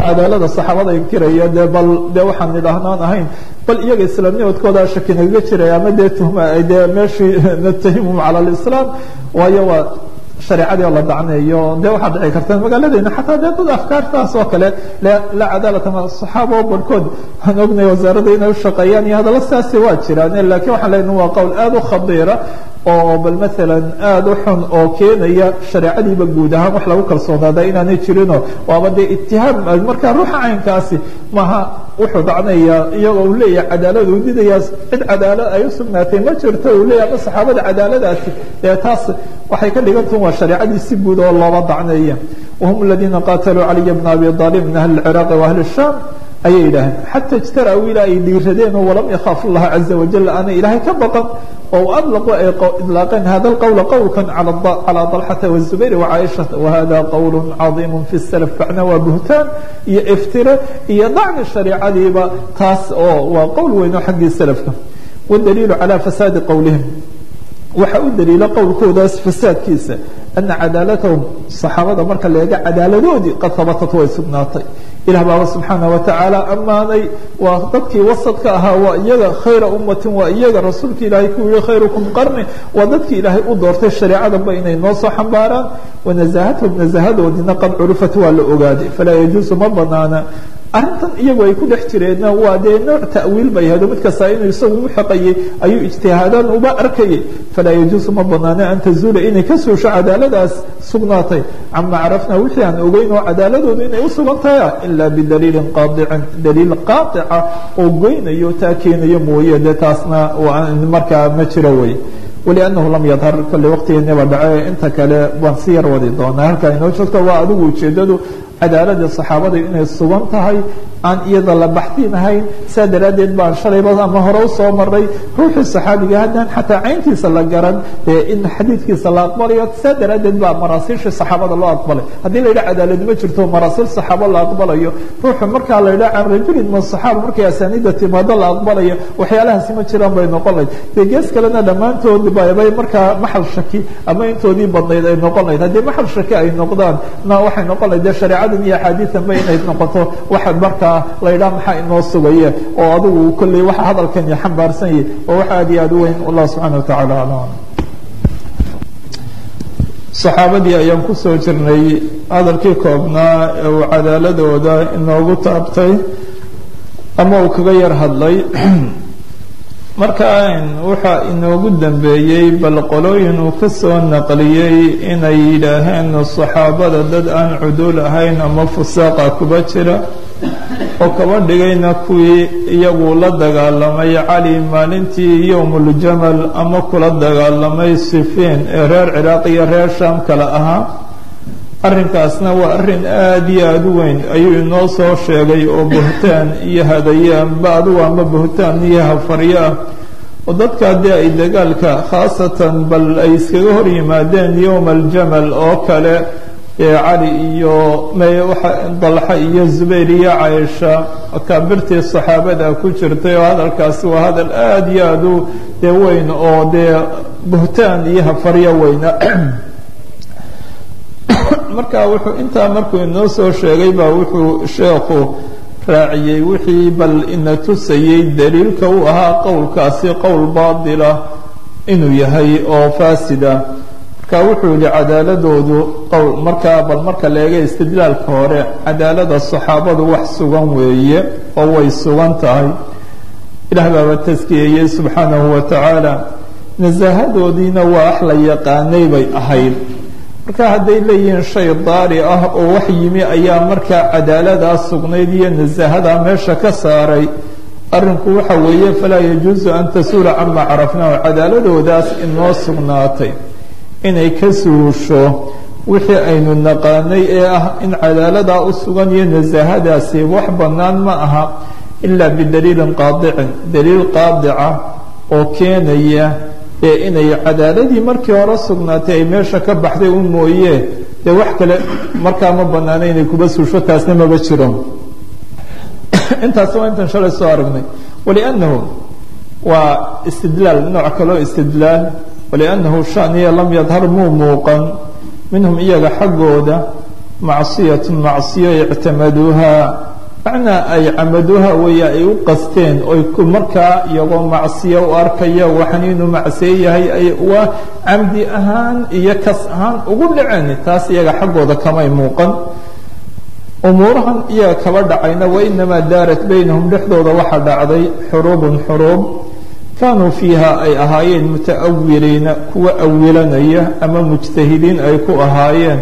cadaalada saxaabada inkiraya dee bal dee waxaan idhaahnaan ahayn bal iyaga islaamnimadkooda shaki nagaga jiray ama dee tuhma dee meeshii natahimum cala alislaam waayo waa shareecadii oo la dacneeyo dee waxaa dhici karta magaaladeena xataa dee dad afkaartaas oo kale la cadaalata ma saxaaba oo barhkood waxaan ognay wasaaradda inay ushaqeeyaan iyo hadalla sidaasi waa jiraan lakiin waxaan leenahay waa qowl aada u khadiira oo bal maalan aada u xun oo keenaya shareecadiiba guud ahaan wax lagu kalsoonaada inaanay jirinoo waaba dee itihaam markaa ruuxa caynkaasi maha wuxuu dacnaya iyagoo uu leeyahay cadaalad uu didaya cid cadaalad ay u sugnaatay ma jirto uu leeyahay ama saxaabada cadaaladaasi ee taas waxay ka dhigantahin waa shareecadii si guud oo looba dacneeya wahum aladiina qaataluu caliya bna abi aalib min ahli lciraaqi wa ahli shaam ayay yidhaaheen xata ijtara-u ilaa ay dhiiradeen oo walam yakhaafu llaha caza wajal aanay ilaahay ka baqan oo adlaqu ay idlaaqeen hada lqowla qowlkan calaa dalxata wazubayr wacaaishata wahada qowl cadiimu fi salaf macnaa waa buhtaan iyo iftire iyo dacni shareicadiiba taas oo waa qowl weyn oo xaggii salafka wadaliilu calaa fasaadi qowlihim waxaa u daliila qowlkoodaas fasaadkiisa ana cadaalatahum saxaabada marka la eega cadaaladoodii qad habatat way sugnaatay ilah baaba subxaana watacaala ammaanay waa dadkii wasadka ahaa waa iyaga khayra ummatin waa iyaga rasuulka ilaahay ku yihi khayrukum qarni waa dadkii ilaahay u doortay shareecadanba inay noo soo xambaaraan wanazahathum nazahadoodina qad curifat waa la ogaaday falaa yajuusu ma banaana arrintan iyagu ay ku dhex jireenna waa dee nooc ta'wiil bay ahado mid kastaa inuu isagu uxaqayay ayuu ijtihaadaan uba arkayay falaa yajuusu ma banaana an tazuula inay ka suusho cadaaladaas sugnaatay cama carafna wixii aan ogeyn oo cadaaladoodu inay u sugan tahay ilaa bidaliilin qaadicin daliil qaaica oo goynayo taa keenayo mooye dee taasna markaa ma jiro wey wliannahu lam yadhar kolley waqtigeeniba dhace inta kale waan si yar wadi doonaa halkaa inoo joogto waa adigu ujeedadu cadaaladii saxaabada inay sugan tahay aan iyada la baxdinahayn saa daraaddeed baan shalayba ama hore usoo maray ruuxii saxaabiga haddaan xataa cayntiisa la garan dee in xadiidkiisa la aqbalayo saa daraaddeed baa maraasiishii saxaabada loo aqbalay haddii la yidhaha cadaalad ma jirto maraasiil saxaabo la aqbalayo ruuxu markaa la yidhaha can rajulin min saxaaba markay asaaniida timaado la aqbalayo waxyaalahaasi ma jiraan bay noqon lahayd dee gees kalena dhammaantood bay markaa maxal shaki ama intoodii badnayd ay noqon lahayd haddii maxal shaki ay noqdaan na waxay noqon lahayd dee shareecadan iyo axaadiidanba inay noqoto waxa markaa la yidhaha maxaa inoo sugaye oo adigu kolley waxa hadalkan iyo xambaarsan yahi oo wax aad iyo aad u weyn allah subxaana watacaala aclam saxaabadii ayaan kusoo jirnay hadalkii koobnaa ee uu cadaaladooda inoogu taabtay ama uu kaga yar hadlay marka waxaa inoogu dambeeyey bal qolooyin uu ka soo naqliyey inay yidhaaheen saxaabada dad aan cuduul ahayn ama fusaaqa kuba jira oo kaba dhigayna kuwii iyagu la dagaalamay cali maalintii yowmuljamal ama kula dagaalamay sifiin ee reer ciraaq iyo reer shaam kale ahaa arrinkaasna waa arrin aada iyo aada u weyn ayuu inoo soo sheegay oo buhtaan iyo hadayaanba adugu ama buhtaan iyo hafaryo ah oo dadka haddii ay dagaalka khaasatan bal ay iskaga hor yimaadeen yowma aljamal oo kale ee cali iyo dalxa iyo zubayr iyo caaisha akaabirtii saxaabada ku jirtay oo hadalkaasi waa hadal aada iyo aada u dee weyn oo dee buhtaan iyo hafaryo weyna marka wuxuu intaa markuu inoo soo sheegay baa wuxuu sheekhu raaciyey wixii bal ina tusayey daliilka u ahaa qowlkaasi qowl baatila inuu yahay oo faasida marka wuxuu yihi cadaaladoodu qowl markaa bal marka la eega istidlaalka hore cadaalada saxaabadu wax sugan weeye oo way sugan tahay ilaah baaba taskiyeeyey subxaanahu wa tacaala nasahadoodiina waa wax la yaqaanay bay ahayd marka hadday leeyihiin shay daari ah oo wax yimi ayaa markaa cadaaladaa sugnayd iyo nasahadaa meesha ka saaray arrinku waxa weeye falaa yajuusu an tasuula cama carafnaahu cadaaladoodaas inoo sugnaatay inay ka suusho wixii aynu naqaanay ee ah in cadaaladaa u sugan iyo nasahadaasi wax bannaan ma aha ilaa bidaliilin qaadicin daliil qaadica oo keenaya ee inay cadaaladii markii hore sugnaatay ay meesha ka baxday u mooye dee wax kale markaa ma banaana inay kuba suusho taasna maba jiro intaas waa intan shalay soo aragnay waliannahu waa istidlaal nooc kaloo istidlaal waliannahu shaniya lam yadhar muu muuqan minhum iyaga xaggooda macsiyatu macsiyo ictamaduuha macnaa ay camaduuha weeye ay u qasteen oy markaa iyagoo macsiyo u arkaya waxan inuu macsiyo yahay ay uga camdi ahaan iyo kas ahaan ugu dhaceen taas iyaga xaggooda kamay muuqan umuurahan iyaga kaba dhacayna wainamaa daarat baynahum dhexdooda waxaa dhacday xuruubun xuruub kaanuu fiiha ay ahaayeen muta'awiliina kuwa awilanaya ama mujtahidiin ay ku ahaayeen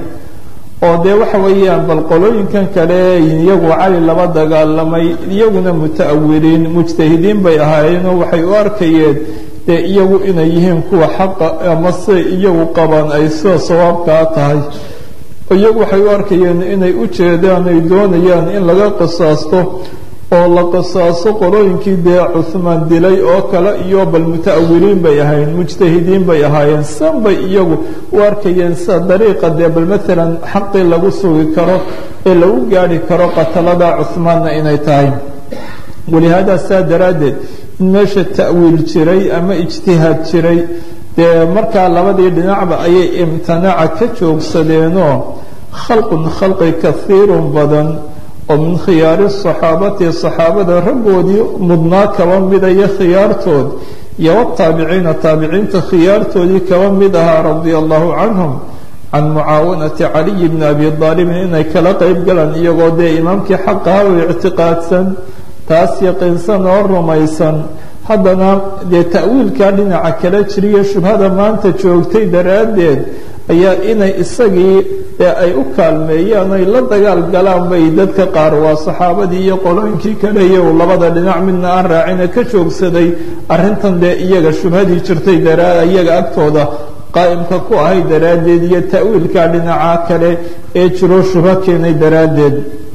oo dee waxa weeyaan bal qolooyinkan kale iyagu cali laba dagaalamay iyaguna muta'awiliin mujtahidiin bay ahaayeenoo waxay u arkayeen dee iyagu inay yihiin kuwa xaqa ama se iyagu qabaan ay sida sawaabkaa tahay iyagu waxay u arkayeen inay u jeedaan ay doonayaan in laga qisaasto oo la qisaaso qolooyinkii dee cuhmaan dilay oo kale iyo bal muta'awiliin bay ahaayeen mujtahidiin bay ahaayeen san bay iyagu u arkayeen sida dariiqa dee bal maalan xaqii lagu sugi karo ee lagu gaadhi karo qatalada cuhmaanna inay tahay walihaada saa daraaddeed in meesha ta'wiil jiray ama ijtihaad jiray dee markaa labadii dhinacba ayay imtinaaca ka joogsadeenoo khalqun khalqi kaiirun badan oo min khiyaari saxaabati saxaabada raggoodii mudnaa kaba midaya khiyaartood iyo wataabiciina taabiciinta khiyaartoodii kaba mid ahaa radia allahu canhum can mucaawanati caliyi bni abi aalibin inay kala qeyb galaan iyagoo dee imaamkii xaqaha u ictiqaadsan taas yaqiinsan oo rumaysan haddana dee ta'wiilkaa dhinaca kala jiriyo shubhada maanta joogtay daraaddeed ayaa inay isagii ee ay u kaalmeeyaan ay la dagaal galaan bay dadka qaar waa saxaabadii iyo qolooyinkii kale iyo labada dhinac midna aan raacina ka joogsaday arrintan dee iyaga shubhadii jirtay daraa iyaga agtooda qaa'imka ku ahay daraaddeed iyo ta'wiilka dhinaca kale ee jiro shubho keenay daraaddeed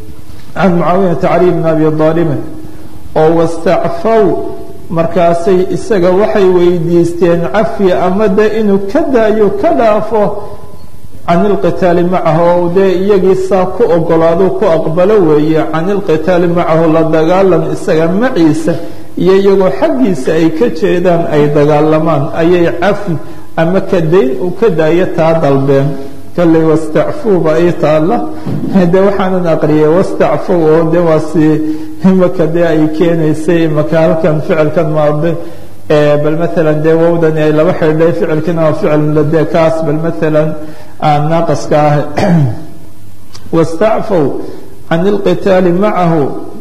can mucaawinata cali bni abi aalibin oo wastacfaw markaasay isaga waxay weydiisteen cafi ama de inuu ka daayo ka dhaafo can ilqitaali macahu dee iyagii saa ku ogolaado ku aqbalo weeye can ilqitaali macahu la dagaalan isaga maciisa iyo iyagoo xaggiisa ay ka jeedaan ay dagaalamaan ayay cafi ama ka dayn uu ka daayo taa dalbeen kalley wastacfuuba ay taalla de waxaanan aqriyay wastacfow oo de waa si imaka dee ay keenaysay imaka halkan ficilkan maade bal maalan dee wowdani ay laba xidhay ficilkina waa ficil dee kaas bal maalan naaqaska ah wastacfow can ilqitaali macahu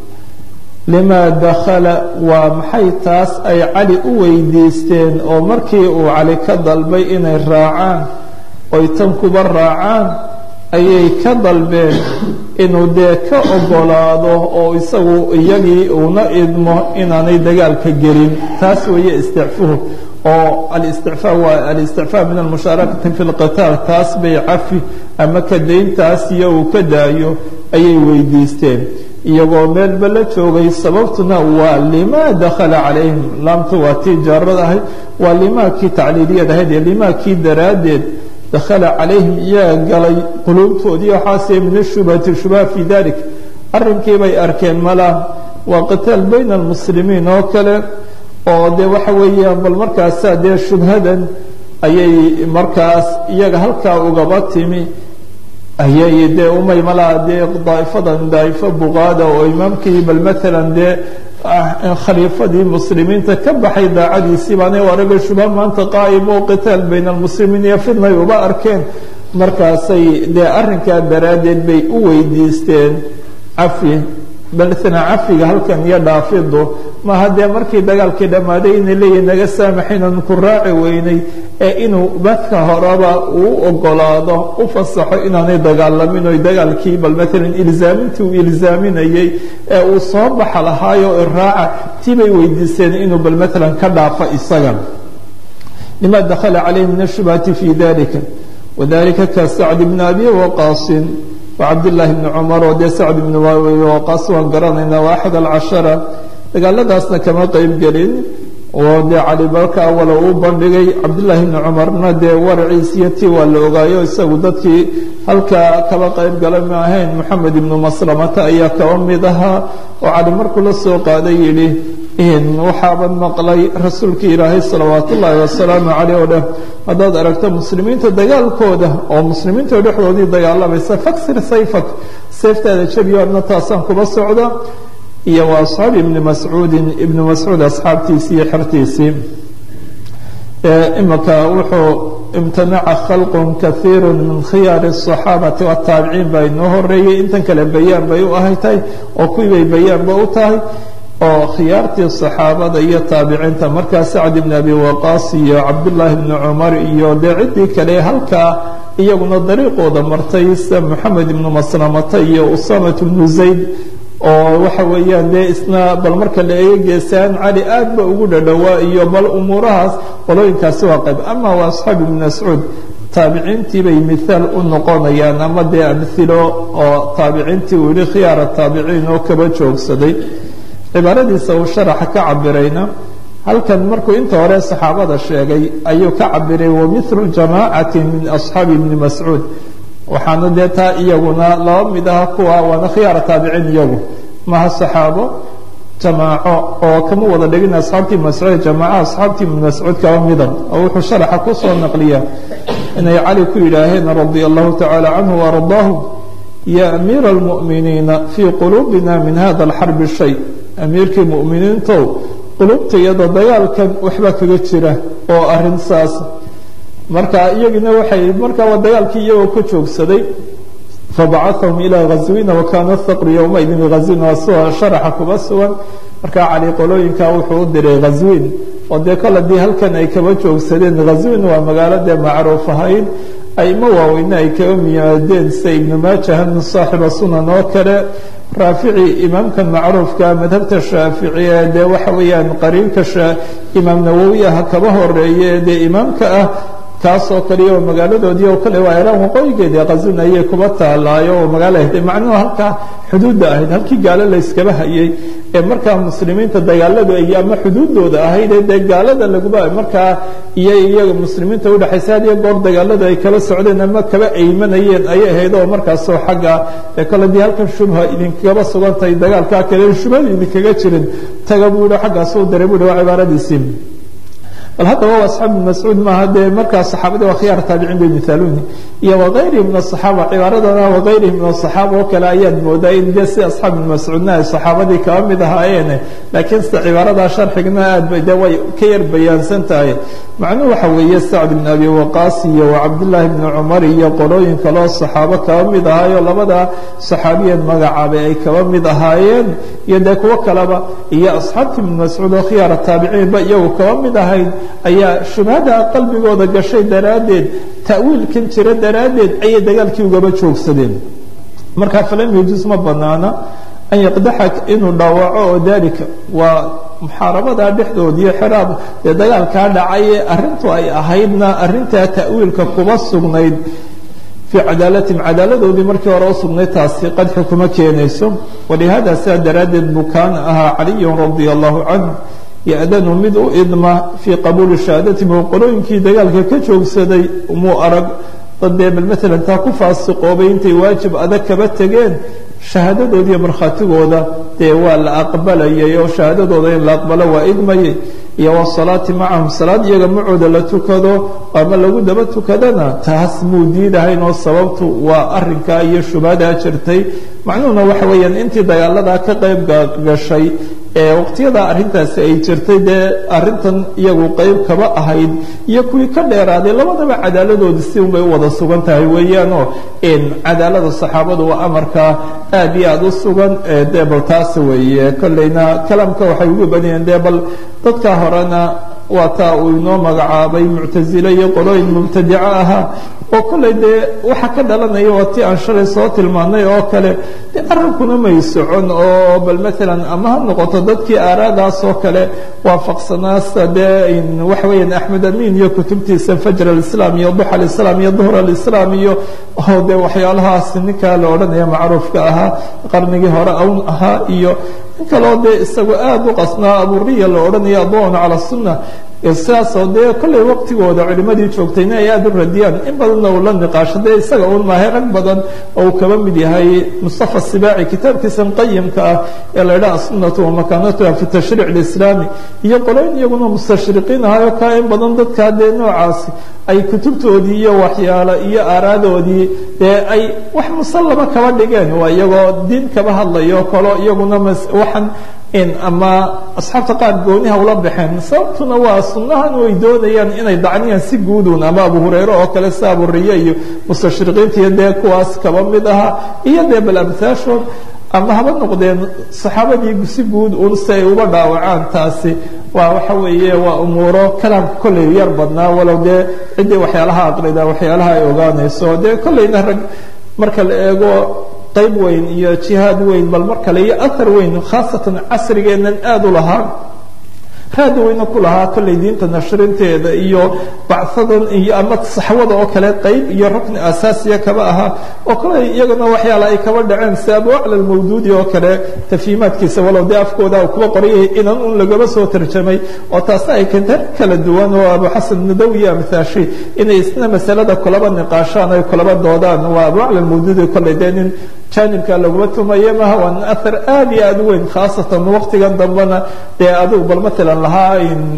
lima dakhala waa maxay taas ay cali u weydiisteen oo markii uu cali ka dalbay inay raacaan oy tan kuba raacaan ayay ka dalbeen inuu dee ka ogolaado oo isagu iyagii uuna idmo inaanay dagaalka gelin taas weeye isticfuhu oo alisticfaa waa alisticfaa min almushaarakati fi lqitaal taas bay cafi ama ka dayntaas iyo uu ka daayo ayay weydiisteen iyagoo meelba la joogay sababtuna waa limaa dakhala calayhim laamtu waa tii jaarad ahayd waa limaakii tacliiliyad ahayd iyo limaakii daraaddeed dakhala calayhim iyaga galay quluubtoodii waxaase min ashubhati shubha fii dalik arrinkii bay arkeen malaa waa qitaal bayna almuslimiin oo kale oo dee waxa weeyaan bal markaasaa dee shubhadan ayay markaas iyaga halkaa ugaba timi ayay dee umay malaa dee daa'ifadan daa'ifo buqaada oo imaamkii bal maalan dee khaliifadii muslimiinta ka baxay daacadiisii baanay araga shubha maanta qaa'im oo qitaal bayna almuslimiin iyo fidnay uba arkeen markaasay dee arrinkaa daraaddeed bay u weydiisteen cafi baltana cafiga halkan iyo dhaafidu maaha dee markii dagaalkii dhammaaday inay leeyihin naga saamaxaynan ku raaci weynay ee inuu badka horeba uu ogolaado u fasaxo inaanay dagaalamin oy dagaalkii bal maalan ilzaamintii uu ilzaaminayay ee uu soo baxa lahaayo iraaca tii bay weydiiseen inuu bal maalan ka dhaafo isaga lima dakhala calayhi min ashubhati fi dalika wadalika ka sacd bni abi waqaasin wacabdillaahi bni cumar oo dee sacd ibni waqaas waan garanaynaa waa axad alcashara dagaaladaasna kama qeyb gelin oo dee cali balka awala uu bandhigay cabdillaahi bni cumarna dee waraciisiyo tii waa la ogaayo isagu dadkii halkaa kaba qeyb gala ma ahayn moxamed ibnu maslamata ayaa kaba mid ahaa oo cali markuu la soo qaaday yidhi waxaaban maqlay rasuulka ilaahay salawaat ullaahi wasalaamu caleyh oo dheh haddaad aragto muslimiinta dagaalkooda oo muslimiinta dhexdoodii dagaalamaysa faksir sayfak seeftaada jabiyo adna taasaan kuba socda iyo wa asxaabi ibni mascuudin ibni mascuud asxaabtiisii iyo xertiisii imika wuxuu imtanaca khalqun kaiiru min khiyaari الصaxaabati wataabiciin baa inoo horeeyey intan kale bayaan bay u ahay tahay oo kuwii bay bayaanba u tahay oo khiyaartii صaxaabada iyo taabiciinta markaa sacd ibn abi waqaas iyo cabdullaahi bni cumar iyo dee ciddii kale halkaa iyaguna dariiqooda martay sida moxamed ibnu maslamata iyo usamat bnu zayd oo waxa weeyaan dee isna bal marka la eega geesaan cali aad ba ugu dhadhowaa iyo bal umuurahaas qolooyinkaasi waa qayb ama waa asxaab ibn mascuud taabiciintii bay mihaal u noqonayaan ama dee amhilo oo taabiciintii uu yihi khiyaara taabiciin oo kaba joogsaday cibaaradiisa uu sharaxa ka cabirayna halkan markuu inta hore saxaabada sheegay ayuu ka cabiray wamilu jamaacati min asxaabi ibni mascuud waxaana dee taa iyaguna laba mid aha kuwa waana khiyaara taabiciin iyagu maha saxaabo jamaaco oo kama wada dhigin asxaabtii mascuud jamaaca asxaabtii ibn mascuud kaba mida oo wuxuu sharaxa kusoo naqliya inay cali ku yidhaaheen radia allahu tacaala canhu waardaahu ya amiira almu'miniina fii quluubina min hada alxarbi shay amiirkii mu'miniintow qulubtayada dagaalkan waxbaa kaga jira oo arin saas marka iyagina waxay markaa waa dagaalkii iyagoo ka joogsaday fabacahahum ilaa ghazwina wakana thaqru yowmaidin ghazwina waa sida sharaxa kuba sugan markaa cali qolooyinka wuxuu u diray ghazwin oo dee kol haddii halkan ay kaba joogsadeen ghazwin waa magaalo dee macruuf ahayd aimo waaweyne ay kaga miyaadeen sida ibnu maajahan saaxiba sunan oo kale raafici imaamkan macruufka madhabta shaaficiye dee waxa weeyaan qariinka imaam nawowi ah kaba horeeye dee imaamka ah kaasoo kaliya oo magaaladoodii oo kale waa iraan waqooyigeedii qazwin ayay kuba taalaayo oo magaalo ahayd macnuhu halkaa xuduudda ahayd halkii gaalo la yskaba hayay ee markaa muslimiinta dagaaladu ay ama xuduuddooda ahayd ee dee gaalada laguba markaa iyo iyaga muslimiinta udhexaysa had iyo goor dagaaladu ay kala socdeen ama kaba aymanayeen ayay ahayd oo markaasoo xagga ee kole dii halkan shubha idinkaba sugan tahay dagaalkaa kale shubhada idinkaga jirin taga buu yihi xaggaasuu diray buu yihi waa cibaaradiisii bal haddaba waa asxaab ibn mascuud maaha dee markaa saxaabadii waa khiyaar taabiciin bay mihaaluuni iyo wagayrihi min asaxaaba cibaaradana wagayrihi min asaxaaba oo kale ayaad moodaa in dee si asxaab ibn mascuudna ay saxaabadii kaba mid ahaayeene laakiin sida cibaaradaa sharxigna aad bay dee way ka yar bayaansan tahay macnuhu waxa weeye sacd ibn abi waqaas iyo cabdullaahi bni cumar iyo qolooyin kaleo saxaabo kaba mid ahaayo labada saxaabiyeed magacaabay ay kaba mid ahaayeen iyo dee kuwo kaleba iyo asxaabtii ibn mascuud oo khiyaara taabiciinba iyagu kaba mid ahayd ayaa shubhada qalbigooda gashay daraaddeed ta'wiilkan jira daraaddeed ayay dagaalkii ugaba joogsadeen marka falam yajuus ma banaana an yaqdaxa inuu dhaawaco oo dalika waa muxaarabada dhexdood iyo xiraab dee dagaalkaa dhacay ee arrintu ay ahaydna arrintaa ta'wiilka kuba sugnayd fii cadaalatim cadaaladoodii markii hore u sugnay taasi qadxi kuma keenayso walihada sidaa daraaddeed buu kaana ahaa caliyun radia allahu canhu ya-danu mid u idma fii qabuuli shahaadatim oo qolooyinkii dagaalka ka joogsaday muu arag dad dee bal maalan taa ku faasiqoobay intay waajib adag kaba tegeen shahaadadood iyo markhaatigooda dee waa la aqbalayay oo shahaadadooda in la aqbalo waa idmayay iyo wasalaati macahum salaad iyaga macooda la tukado ama lagu daba tukadana taas muu diidahayn oo sababtu waa arinkaa iyo shubhadaa jirtay macnuhuna waxa weeyaan intii dagaaladaa ka qayb gashay ee waqtiyada arrintaasi ay jirtay dee arrintan iyagu qayb kaba ahayd iyo kuwii ka dheeraaday labadaba cadaaladoodi si unbay u wada sugan tahay weeyaanoo cadaalada saxaabadu waa amarkaa aad iyo aada u sugan dee bal taas weeye kolleyna kalaamka waxay ugu badiyeen dee bal dadka horena waa taa uu inoo magacaabay muctasile iyo qolooyin mubtadico ahaa oo kolley dee waxa ka dhalanaya waa tii aan shalay soo tilmaanay oo kale de arrinkuna may socon oo bal maalan ama ha noqoto dadkii aaraadaas oo kale waafaqsanaasta dee waxa weeyaan axmed amin iyo kutubtiisa fajr alislaam iyo duxa alislaam iyo duhr alislaam iyo oo dee waxyaalahaas ninkaa la odhanaya macruufka ahaa qarnigii hore awn ahaa iyo in kaloo dee isagu aada u qasnaa aburiya la odhanaya adon cala sunna sidaasoo dee kollay waqtigooda culimadii joogtayna ay aada u radiyaan in badanna uu la niqaasho dee isaga uun maahay rag badan oo uu kaba mid yahay mustafa sibaaci kitaabkiisan qayimka ah ee la idhaha asunatu wamakaanatuha fi tashriic alislaami iyo qoloyn iyaguna mustashriqiin ahayo ka in badan dadkaa dee noocaasi ay kutubtoodii iyo waxyaalo iyo aaraadoodii dee ay wax musallama kaba dhigeen waa iyagoo diin kaba hadlayo kalo iyaguna waxaan ama asxaabta qaar gooniha ula baxeen sababtuna waa sunnahan way doonayaan inay dacniyaan si guudun ama abu hurayre oo kale si aburiye iyo mustashriqiinta iyo dee kuwaas kaba mid ahaa iyo dee bal amhaashood ama haba noqdeen saxaabadii si guud un si ay uga dhaawacaan taasi waa waxa weeye waa umuuro kalaamka kolley yar badnaa walow dee ciddii waxyaalaha aqrida waxyaalaha ay ogaanayso dee kolleyna rag marka la eego qayb weyn iyo jihaad weyn bal mar kale iyo ahar weyn khaasatan casrigeennan aada u lahaa raada weyna ku lahaa kolley diinta nashrinteeda iyo bachadan iyo ama saxwada oo kale qayb iyo rukni asaasiya kaba ahaa oo kolley iyagana waxyaala ay kaba dhaceen si abu acla almawduudi oo kale tafiimaadkiisa walow dee afkooda uu kuba qorayay inan un lagaba soo tarjamay oo taasna ay keenta kala duwan oo abu xasan nadawi iyo amthaashi inay isna masalada kulaba niqaashaan ay kulaba doodaan waa abu acla almawduudi kolley dee nin janibka laguma tumaye maha waa nin ahar aad iyo aada u weyn khaasatan waqtigan dambena dee adigu bal matalan lahaa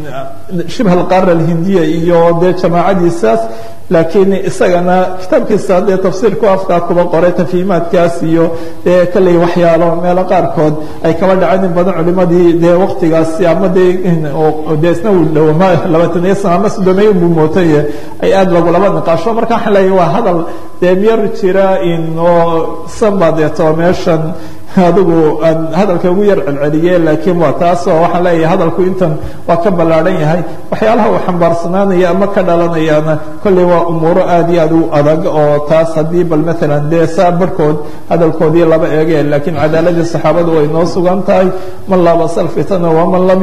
shibh alqaara alhindiya iyo dee jamaacadiisaas laakiin isagana kitaabkiisa dee tafsiirku afkaa kuba qoray tafiimaadkaas iyo dee kolley waxyaalo meelo qaarkood ay kaba dhaceen in badan culimadii dee waqtigaasi ama dee dee isna dhowama labaataniyo sana ama soddomeeyo buu mootaye ay aada lagulaba niqaasho marka waxaan leeyahay waa hadal dee miyar jira in oo sanba deeto meeshan adigu aan hadalka ugu yar celceliye laakiin waa taasoo waxaan leeyahay hadalku intan waa ka ballaadhan yahay waxyaalaha uu xambaarsanaanaya ama ka dhalanayana kolley waa umuuro aad iyo aad u adag oo taas haddii bal maalan dee saa barhkood hadalkoodii laba eege laakiin cadaaladii saxaabadu way noo sugan tahay man laabasa alfitana waman lam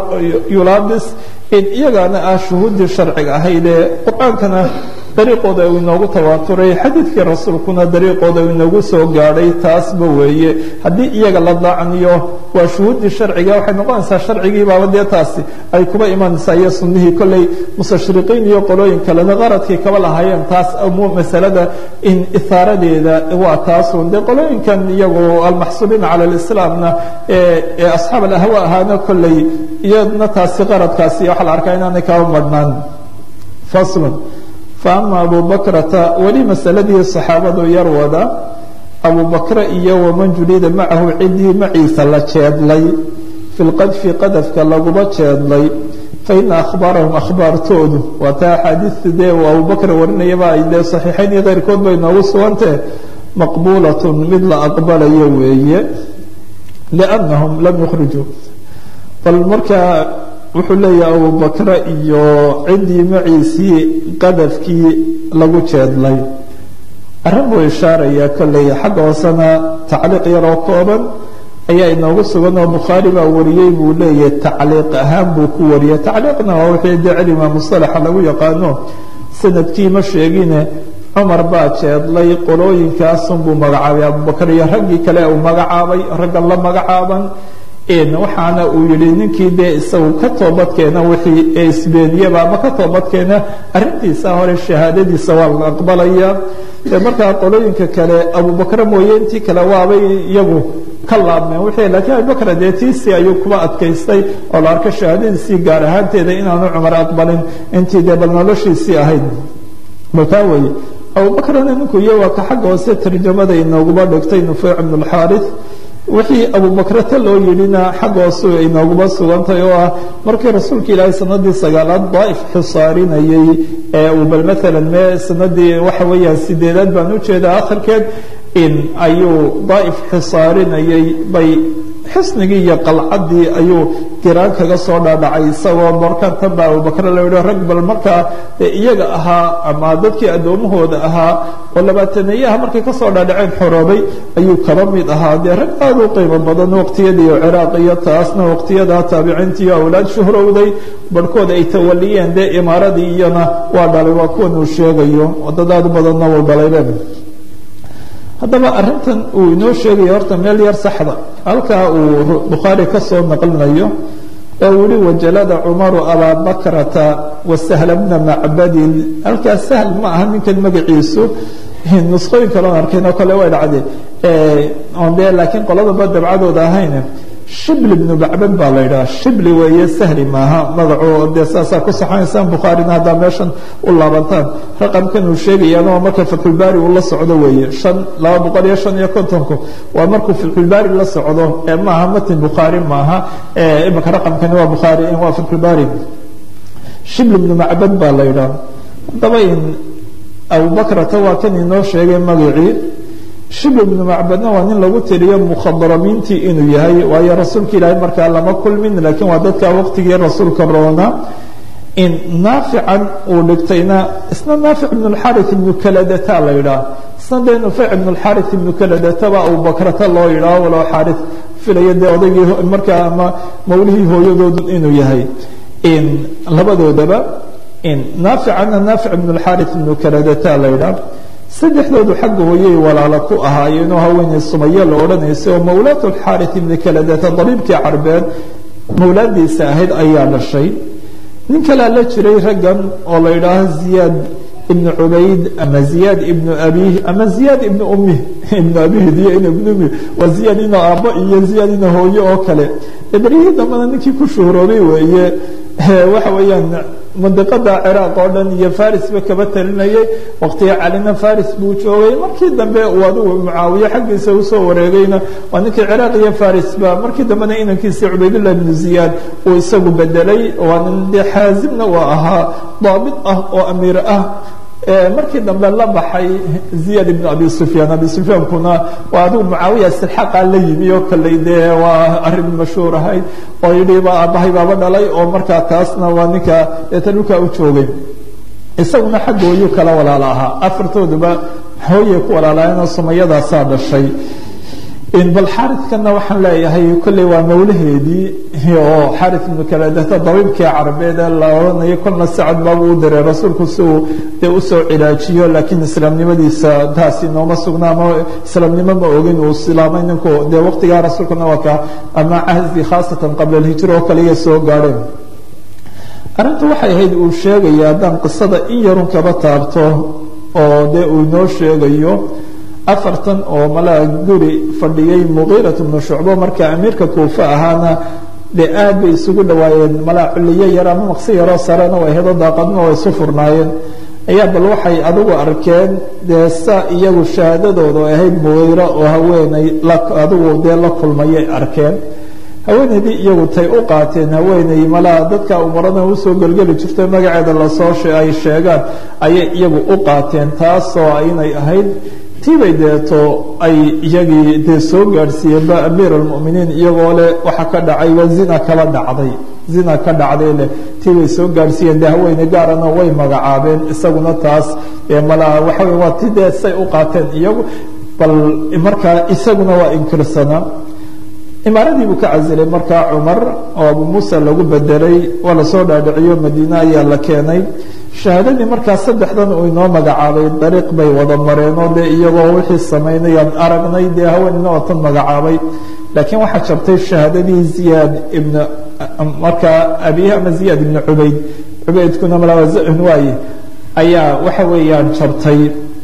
yulaabis in iyagaana ah shuhuuddii sharciga ahaydee qur-aankana dariiqooda uu inoogu tawaaturay xadiidkii rasuulkuna dariiqooda uu inoogu soo gaadhay taasba weeye haddii iyaga la daacniyo waa shuhuuddii sharciga waxay noqonaysaa sharcigii baaba dee taasi ay kuba imanaysaa iyo sunnihii kolley mustashriqiin iyo qolooyin kalena qaradkii kaba lahaayeen taas masalada in ihaaradeeda waa taasun dee qolooyinkan iyagu almaxsuubiina cala alislaamna ee asxaab alahwa ahaana kolley iyadna taasi qaradkaasi waxaa la arkaa inaanay kaba madhnaan faslun faama abu bakrata weli masaladii saxaabadu yar wada abu bakre iyo waman julida macahu ciddii maciisa la jeedlay fi lqadfi qadafka laguba jeedlay faina akhbaarahum akhbaartoodu waa taa axaadiista dee uu abubakr warinayaba ay dee saxiixayn iyo keyrkood bay noogu sugantee maqbuulatun mid la aqbalayo weeye liannahum lam yukhrijuu bal markaa wuxuu leeyahay abubakre iyo ciddii maciisii qadafkii lagu jeedlay arrin buu ishaarayaa kolley xagga hoosena tacliiq yaroo kooban ayaa inoogu sugan oo bukhaari baa wariyey buu leeyahay tacliiq ahaan buu ku wariyay tacliiqna waa wixii dee cilmiga musalaxa lagu yaqaano sanadkii ma sheegine cumar baa jeedlay qolooyinkaasunbuu magacaabay abubakar iyo raggii kale uu magacaabay raggan la magacaaban waxaana uu yihi ninkii dee isagu ka toobadkeena wixii isbeeniyaba ama ka toobadkeena arintiisa hore shahaadadiisa waa la aqbalaya markaa qolooyinka kale abubakre mooye intii kale waabay iyagu ka laabmeen wixii laakiin abubakr dee tiisii ayuu kuba adkaystay oo la arko shahaadadiisii gaar ahaanteeda inaanu cumar aqbalin intii dee bal noloshiisii ahayd baltaa weeye abubakrna ninku iyo waa ka xagga hoose tarjamada inooguba dhigtay nufeyc bn اlxaarith wixii abubakrata loo yidhina xagga hoose inooguba sugantay oo ah markii rasuulka ilaahay sanadii sagaalaad daaif xisaarinayey ee uu bal maalan mee sanadii waxa weeyaan sideedaad baan ujeedaa akhirkeed in ayuu daaif xisaarinayey bay xisnigii iyo qalcadii ayuu giraan kaga soo dhaadhacay isagoo markan tan baa abubakre la yihi rag bal markaa iyaga ahaa ama dadkii addoomahooda ahaa oo labaataneeyaha markay kasoo dhaadhaceen xoroobay ayuu kaba mid ahaa dee rag aada u qiimo badan waqtiyadii ciraaq iyo taasna waqtiyadaa taabiciintii awlaad shuhrowday barhkood ay tawaliyeen dee imaaradii iyana waa dhalay waa kuwan uu sheegayo dad aada u badanna wuu dhalaybe haddaba arintan uu inoo sheegaya horta meel yar saxda halkaa uu bukhaari ka soo naqlinayo oo wili wajalada cumaru abaa bakrata wasahla bna macbadin halkaas sahl ma aha ninkan magaciisu nusqooyin kaloon arkayn oo kale way dhacde on de laakiin qoladaba dabcadooda ahayn shibli bnu bacbad baa la yidhaha shibli weeye sahli maaha magacu dee saasaa ku saxanaysaan bukhaarina haddaa meeshan u laabantaan raqamkan uu sheegayaana waa marka fatxulbaari uu la socdo weeye shan laba boqol iyo shan iyo kontonku waa markuu fatxulbaari la socdo ee maaha matin bukhaari maaha imika raqamkani waa bukhaari waa fatxulbaari shibli bnu macbad baa la yidhaha haddaba in abubakrata waa kan inoo sheegay magacii shibl bnu macbadna waa nin lagu tiriyo mukhadramiintii inuu yahay waayo rasuulka ilaahay markaa lama kulmin laakiin waa dadka waqtigii rasuulka roona in naafican uu dhigtayna isna naafic ibn اlxarith ibnu kaladata la yidhaah isna dee nufeyc ibn اlxarith ibnu kaladata ba abubakrata loo yidhaah walow xaarith filaya dee odaygii markaa ama mawlihii hooyadoodu inuu yahay labadoodaba naaficana naafic ibn اlxarith ibnu kaladata la yidhaah saddexdoodu xagga hooyay walaalo ku ahaayeenoo haweeney sumaye la odhanaysa oo mawlaat alxaarith ibni kaladata dabiibkii carbeed mawlaadiisa ahayd ayaa dhashay nin kalea la jiray raggan oo la yidhaaho ziyaad ibnu cubayd ama ziyaad ibnu abih ama ziyaad ibnu umih ibnu abihd iyo in ibnu umih waa ziyaad ina aabbo iyo ziyaad ina hooye oo kale beryihii dambena ninkii ku shuhuroobay weeye waxa weeyaan mandiqada ciraaq oo dhan iyo farisba kaba talinayay waqtiga calina faris buu joogay markii dambe uu adigu mucaawiye xaggiisa usoo wareegayna waa ninkii ciraaq iyo farisba markii dambena inankiisii cubaydullah ibnu ziyaad uu isagu bedelay waa nin dee xaazimna waa ahaa daabit ah oo amiir ah markii dambe la baxay ziyad ibn abi sufyaan abi sufyaankuna waa adigu mucaawiya silxaqa la yimi oo kaley dee waa arrin mashhuur ahayd oo yidhi ba aabbahay baaba dhalay oo markaa taasna waa ninka deeta dhulkaa u joogay isaguna xagga hooyuu kala walaala ahaa afartooduba hooyay ku walaalaayeenoo sumayadaasaa dhashay bal xaridkana waxaan leeyahay kolley waa mawlaheedii oo xarid ibnu kaladata dabiibkii carabeed ee la odhanayo kolna sacad baabuu u diray rasuulku si uu dee usoo cilaajiyo laakiin islaamnimadiisa taasi nooma sugna ama islaamnimo ma ogin uu islaamay ninku dee waqtigaa rasuulkuna waa ka ama cahdi khaasatan qabla alhijra oo kaliya soo gaadheen arrintu waxay ahayd uu sheegaya haddaan qisada in yarun kaba taabto oo dee uu inoo sheegayo afartan oo malaa guri fadhiyey muqiirat bnu shucbo marka amiirka kuufe ahaana dee aad bay isugu dhawaayeen malaa culliyo yar ama maqsi yaroo sarena way hedo daaqadna way isu furnaayeen ayaa bal waxay adigu arkeen dee saa iyagu shahaadadooda ay ahayd muqiiro oo haweeney adigu dee la kulmayay arkeen haweeneydii iyagu tay u qaateen haweeney malaa dadka umarada usoo gelgeli jirto magaceeda lasoo ay sheegaan ayay iyagu u qaateen taasoo inay ahayd tiibay deeto ay iyagii dee soo gaadhsiiyeenba amiir almuminiin iyagoo leh waxa ka dhacay waa zina kala dhacday zina ka dhacday leh tiibay soo gaadhsiiyeen dee haweyne gaarana way magacaabeen isaguna taas malaa waxa wey waa ti dee say u qaateen iyagu bal markaa isaguna waa inkirsanaa imaaradii buu ka casilay markaa cumar oo abu muusa lagu bedelay waa lasoo dhaadhiciyo madiine ayaa la keenay shahaadadii markaa saddexdan uu inoo magacaabay dariiq bay wada mareenoo dee iyagoo wixii samaynayaan aragnay dee haweenina oo tan magacaabay laakiin waxaa jabtay shahaadadii ziyaad ibn markaa abihi ama ziyaad ibnu cubayd cubaydkuna malawazn waaye ayaa waxa weeyaan jabtay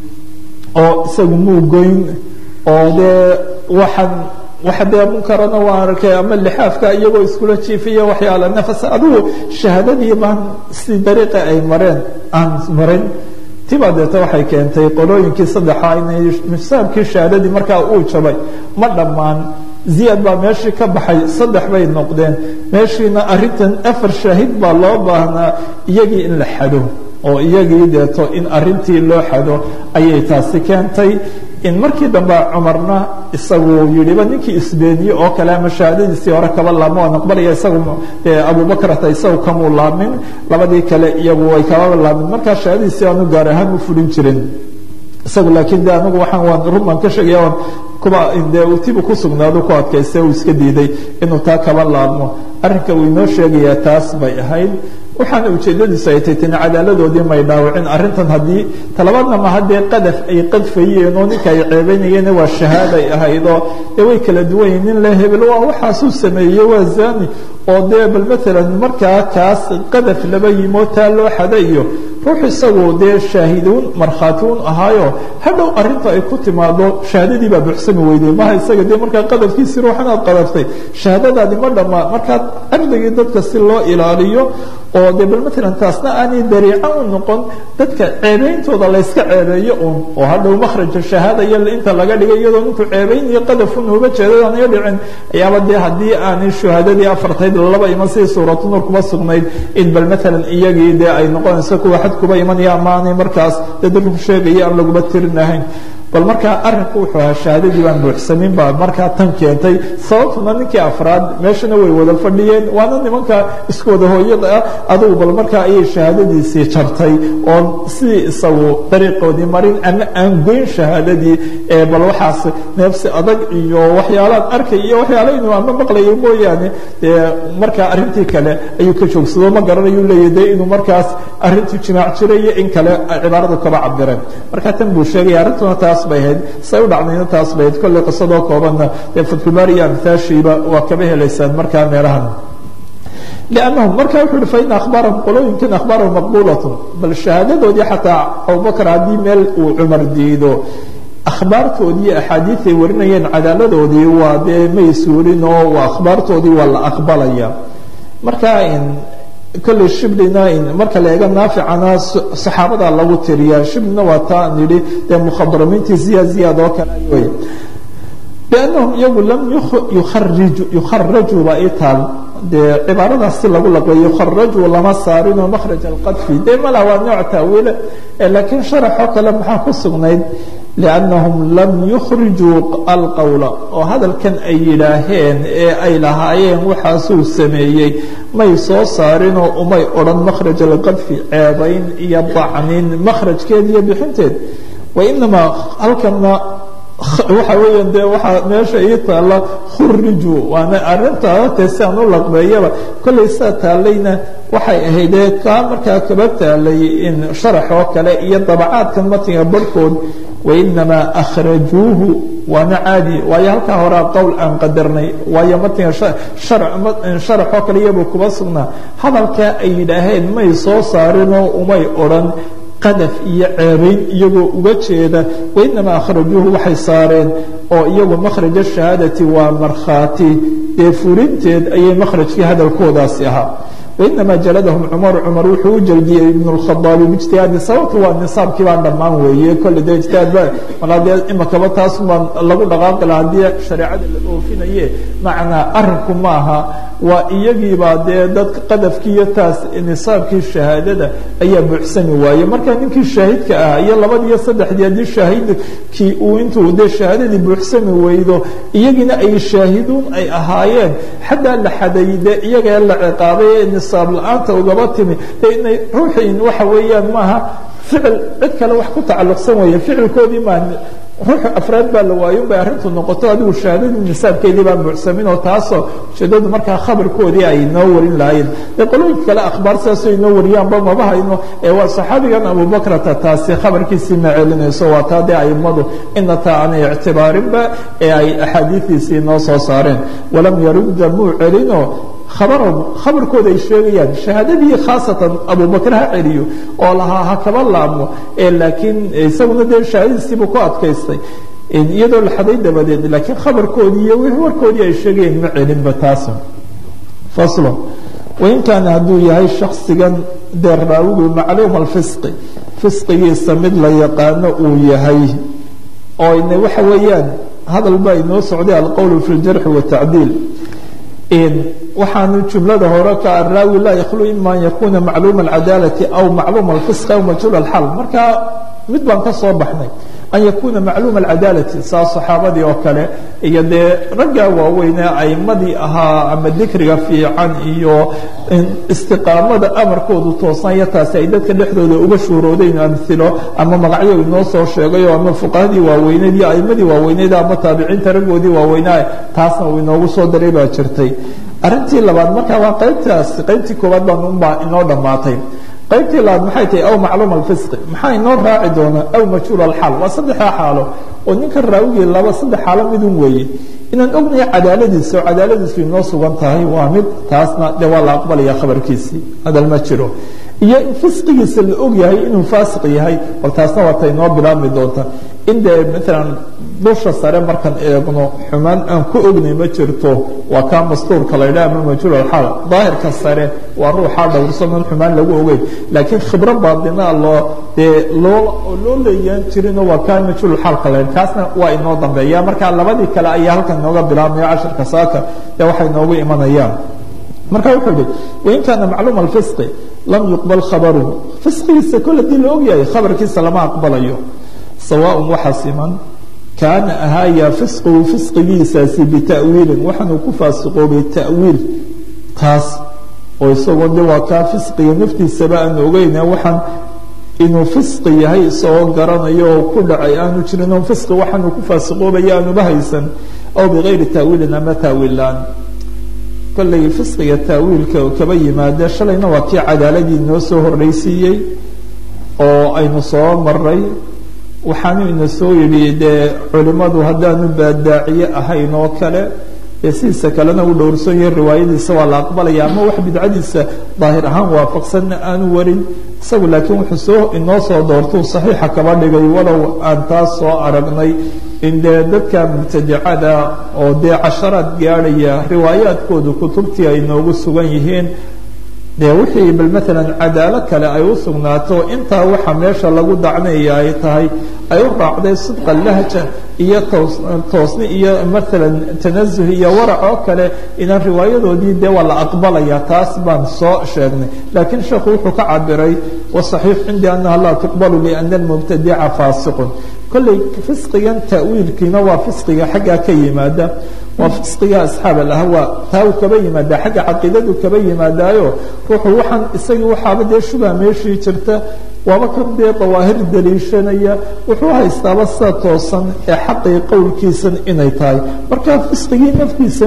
oo isagu muu goyn oo dee waxaan waxa dee munkarana waa arkay ama lixaafka iyagoo iskula jiifiya waxyaala nafas adigu shahaadadii baan si dariiqa ay mareen aan marin tibaa deeta waxay keentay qolooyinkii saddexa inay misaabkii shahaadadii markaa uu jabay ma dhammaan ziyaad baa meeshii ka baxay saddex bay noqdeen meeshiina arintan afar shaahid baa loo baahnaa iyagii in la xado oo iyagii deeto in arintii loo xado ayay taasi keentay in markii dambe cumarna isagu yihiba ninkii isbeeniye oo kale ama shahaadadiisii hore kaba laabma waan aqbalaya isagu abubakrata isagu kamuu laamin labadii kale iyagu way kababa laamin markaa shahaadadiisii aanu gaar ahaan u fulin jirin isagu laakiin de anigu waxaan waan run baan ka sheegaya waan kuba dee tibu ku sugnaado ku adkaystay uu iska diiday inuu taa kaba laabmo arrinka uu inoo sheegayaa taas bay ahayd waxaana ujeedadiisu ay tay tani cadaaladoodii may dhaawacin arrintan haddii talabaadna ma haddee qadaf ay qadfayeen oo ninka ay ceebaynayeen waa shahaaday ahayd oo dee way kala duwan yihin nin le hebel waa waxaasuu sameeyey waa zani oo dee bal maalan markaa kaas qadaf laba yimoo taa loo xada iyo ruux isagu dee shaahiduun markhaatiun ahaayo hadhow arrinta ay ku timaado shahaadadii baa buuxsami weyday maha isaga dee markaa qadafkiisii ruuxan aad qadaftay shahaadadaadi ma dhammaa markaa cirdigii dadka si loo ilaaliyo oo dee bal maalan taasna aanay dariico u noqon dadka ceebeyntooda layska ceebeeyo uun oo hadhow makhraja shahaada iyo inta laga dhigay iyadoo ninkuu ceebeynayo qadafun uba jeedadaanayo dhicin ayaaba dee haddii aanay shuhaadadii afartayd laba iman sidii suuratu nuur kuma sugnayd in bal maalan iyagii dee ay noqonayso kuwa xad kuba imanaya amaanay markaas dee dadku sheegaya aan laguba tirinahayn bal markaa arinku wuxuu ahaa shahaadadii baan buuxsamin baa markaa tan keentay sababtuna ninkii afraad meeshana way wada fadhiyeen waana nimanka isku wada hooyada ah adugu bal markaa ayay shahaadadiisii jartay oon sidii isagu dariiqoodii marin ama aan goyn shahaadadii ee bal waxaas neefsi adag iyo waxyaalaan arkay iyo waxyaala inuu ama maqlayo mooyaane dee markaa arrintii kale ayuu ka joogsado ma garanayu leeyahy dee inuu markaas arrintu jimaac jirayo in kale cibaaradu kaba cabireen marka tan buu sheegaya arrintuna taas bay ahayd say u dhacdayna taas bay ahayd kolley qisadoo koobanna dee fatxulbaari iyo amhaashiiba waa kaba helaysaan markaa meelahan لأنهم marka wuxuu hi faإن أخباarهم qolooyinkan أخباarهم مaqبuلaة bal شhahaadadoodii xataa abubakr haddii meel uu cumar diido akhbaartoodii axaadiiay warinayeen cadaaladoodii waa dee may suurin oo akhbaartoodii waa la aqbalaya marka kolley shiblina marka la eega naaficana saxaabada lagu tiriya shiblina waa taa nidhi dee mukhadramiintii ziyaad ziyaad oo kale wey بأنهم iyagu lam yukharajuu baa ii taal dee cibaaradaas si lagu laqbeeyo yukharajuu lama saarinoo makhraj alqadfi dee mala waa nooc taawiile laakiin sharaxoo kale maxaa ku sugnayd لأنهم lam yukrijuu alqowla oo hadalkan ay yidhaaheen ee ay lahaayeen waxaasuu sameeyey may soo saarinoo umay odhan makhraj alqadfi ceebayn iyo dacnin makhrajkeed iyo bixinteed wainamaa halkana waxa weeya de waxaa meesha ii taalla khuriju waana arintaa te si aan u laqbeeyaba kollay saa taalayna waxay ahaydee kaa markaa kaba taalay in sharax oo kale iyo dabacaadkan matiga barhkood wainamaa akhrajuuhu waana caadi waayo halkaa horea qowl aan qadarnay waayo matiga sharax oo kale iyabuu kuba sugnaa hadalkaa ay yidhaaheen may soo saarinoo umay odhan qadaf iyo ceebayn iyagoo uga jeeda wainamaa akhrajuuhu waxay saareen oo iyagu makhraja shahaadati waa markhaati dee furinteed ayay makhrajkii hadalkoodaasi ahaa wainamaa jaladahum cumar cumar wuxuu u jeldiyey ibn اkhadaabi bijtihaadi sababtu waa nisaabkii baan dhammaan weeye kolle dee ijtihaad ba malaa dee imakaba taas baan lagu dhaqaaqi laha haddii shareecada la oofinaye macnaa arinku maaha waa iyagiibaa dee dadka qadafkii iyo taas nisaabkii shahaadada ayaa buuxsami waaye marka ninkii shaahidka ah iyo labadii iyo saddexdii haddii shaahidkii uu intuu dee shahaadadii buuxsami weydo iyagiina ay shaahiduun ay ahaayeen xataa la xaday dee iyaga la ciqaabay ee nisaab la-aanta ugaba timi de inay ruuxiin waxa weeyaan maaha ficil cid kale wax ku tacalluqsan weeye ficilkoodii maa ruux afraad baa la waayo bay arrintu noqoto adigu shahaadadii nisaabkeedii baan buuxsamin oo taasoo ujeedadu markaa khabarkoodii ay noo warin lahaayeen dee qolooyinka kale akhbaar sidaasoo inoo wariyaanba maba hayno ee waa saxaabigan abubakrata taasi khabarkiisii ma celinayso waa taa dee aimadu ina taa aanay ictibaarinba ee ay axaadiidiisii noo soo saareen walam yarudda muu celino abarahum khabarkooda ay sheegayaan shahaadadii khaasatan abubakr ha celiyo oo lahaa ha kaba laabmo laakiin isaguna dee shahaadadiisiibuu ku adkaystay iyadoo la xaday dabadeed laakiin khabarkoodii iyo wixii warkoodii ay sheegayeen ma celinba taas faslo wain kaana hadduu yahay shaksigan dee raawigu macluum alfisqi fisqigiisa mid la yaqaano uu yahay oo ina waxa weeyaan hadal baa inoo socday alqowl fi ljarxi watacdiil waxaanu jumlada hore ka araawi laa yakhlu ima an yakuna macluuma alcadaalati aw macluuma alfisqi aw majhuul alxal marka mid baan ka soo baxnay an yakuuna macluuma alcadaalati saa saxaabadii oo kale iyo dee raggaa waaweynee aimadii ahaa ama dikriga fiican iyo istiqaamada amarkoodu toosnaya taasi ay dadka dhexdooda uga shuuroodayn amilo ama magacyo inoo soo sheegayo ama fuqahadii waaweyneed iyo aimadii waaweyneed ama taabiciinta raggoodii waaweynaa taasna uu inoogu soo daray baa jirtay arrintii labaad marka waa qaybtaas qaybtii koowaad baan unbaa inoo dhammaatay qaybtii labaad maxay tahay aw macluuma alfisqi maxaa inoo raaci doona aw majhuul alxaal waa saddexdaa xaalo oo ninka raawigii laba saddex xaalo midun weeye inaan ognahay cadaaladiisa oo cadaaladiisu inoo sugan tahay waa mid taasna de waa la aqbalaya khabarkiisii hadal ma jiro iyo in fisqigiisa la og yahay inuu faasiq yahay bal taasna waa ta inoo bilaabmi doonta in dee maalan dusha sare markaan eegno xumaan aan ku ognay ma jirto waa kaa mastuurka la ydhaha ama majhuul alxaal daahirka sare waa ruuxaa dhowrsanon xumaan lagu ogeyn laakiin khibro baadinaa loo dee loo loo leeyaan jirino waa kaa majhuul xaalka la kaasna waa inoo dambeeya marka labadii kale ayaa halkan inooga bilaabmaya cashirka saaka dee waxay noogu imanayaan marka wuxuu yihi wain kaana macluuma alfisqi lam yuqbal khabaruhu fisqigiisa kol hadii la ogyahay khabarkiisa lama aqbalayo sawaaء waxa siman kaana ahaaya fisquhu fisqigiisaasi bita'wiilin waxaanuu ku faasiqoobay ta'wiil taas oo isagoo de waa kaa fisqiga naftiisaba aan ogeyna waxaan inuu fisqi yahay isagoo garanayo oo ku dhacay aanu jirin oo fisqi waxaanuu ku faasiqoobaya aanuba haysan aw bigayri ta'wiilin ama ta'wiillaan kollay fisqiga ta'wiilka kaba yimaada shalayna waa kii cadaaladii noo soo horraysiiyey oo aynu soo maray waxaanu ina soo yidhi dee culimmadu haddaanu baadaaciye ahayn oo kale dee sidiisa kalena uu dhowrsan yahay riwaayadiisa waa la aqbalaya ama wax bidcadiisa daahir ahaan waafaqsanna aanu warin isagu laakiin wuxuu soo inoo soo doortuu saxiixa kaba dhigay walow aan taas soo aragnay in dee dadka mubtadicada oo dee casharaad gaadhaya riwaayaadkoodu kutubtii ay noogu sugan yihiin dee wixii bal maalan cadaalo kale ay u sugnaato intaa waxa meesha lagu dacnaya ay tahay ay u raacday sidqa lahja iyo toos toosni iyo maalan tanazuh iyo warac oo kale inaan riwaayadoodii dee waa la aqbalaya taas baan soo sheegnay laakiin sheekhu wuxuu ka cabiray wasaxiix cindii annaha laa tuqbalu liana almubtadica faasiqun kolley fisqigan ta'wiilkiina waa fisqiga xaggaa ka yimaada waa fisqiga asxaab alahwa taa uu kaba yimaada xagga caqiidadu kaba yimaadaayo ruuxu waxaan isagii waxaaba dee shubha meeshii jirta waaba kan dee dawaahir daliishanaya wuxuu haystaaba sida toosan ee xaqii qowlkiisan inay tahay marka fisqigii naftiisa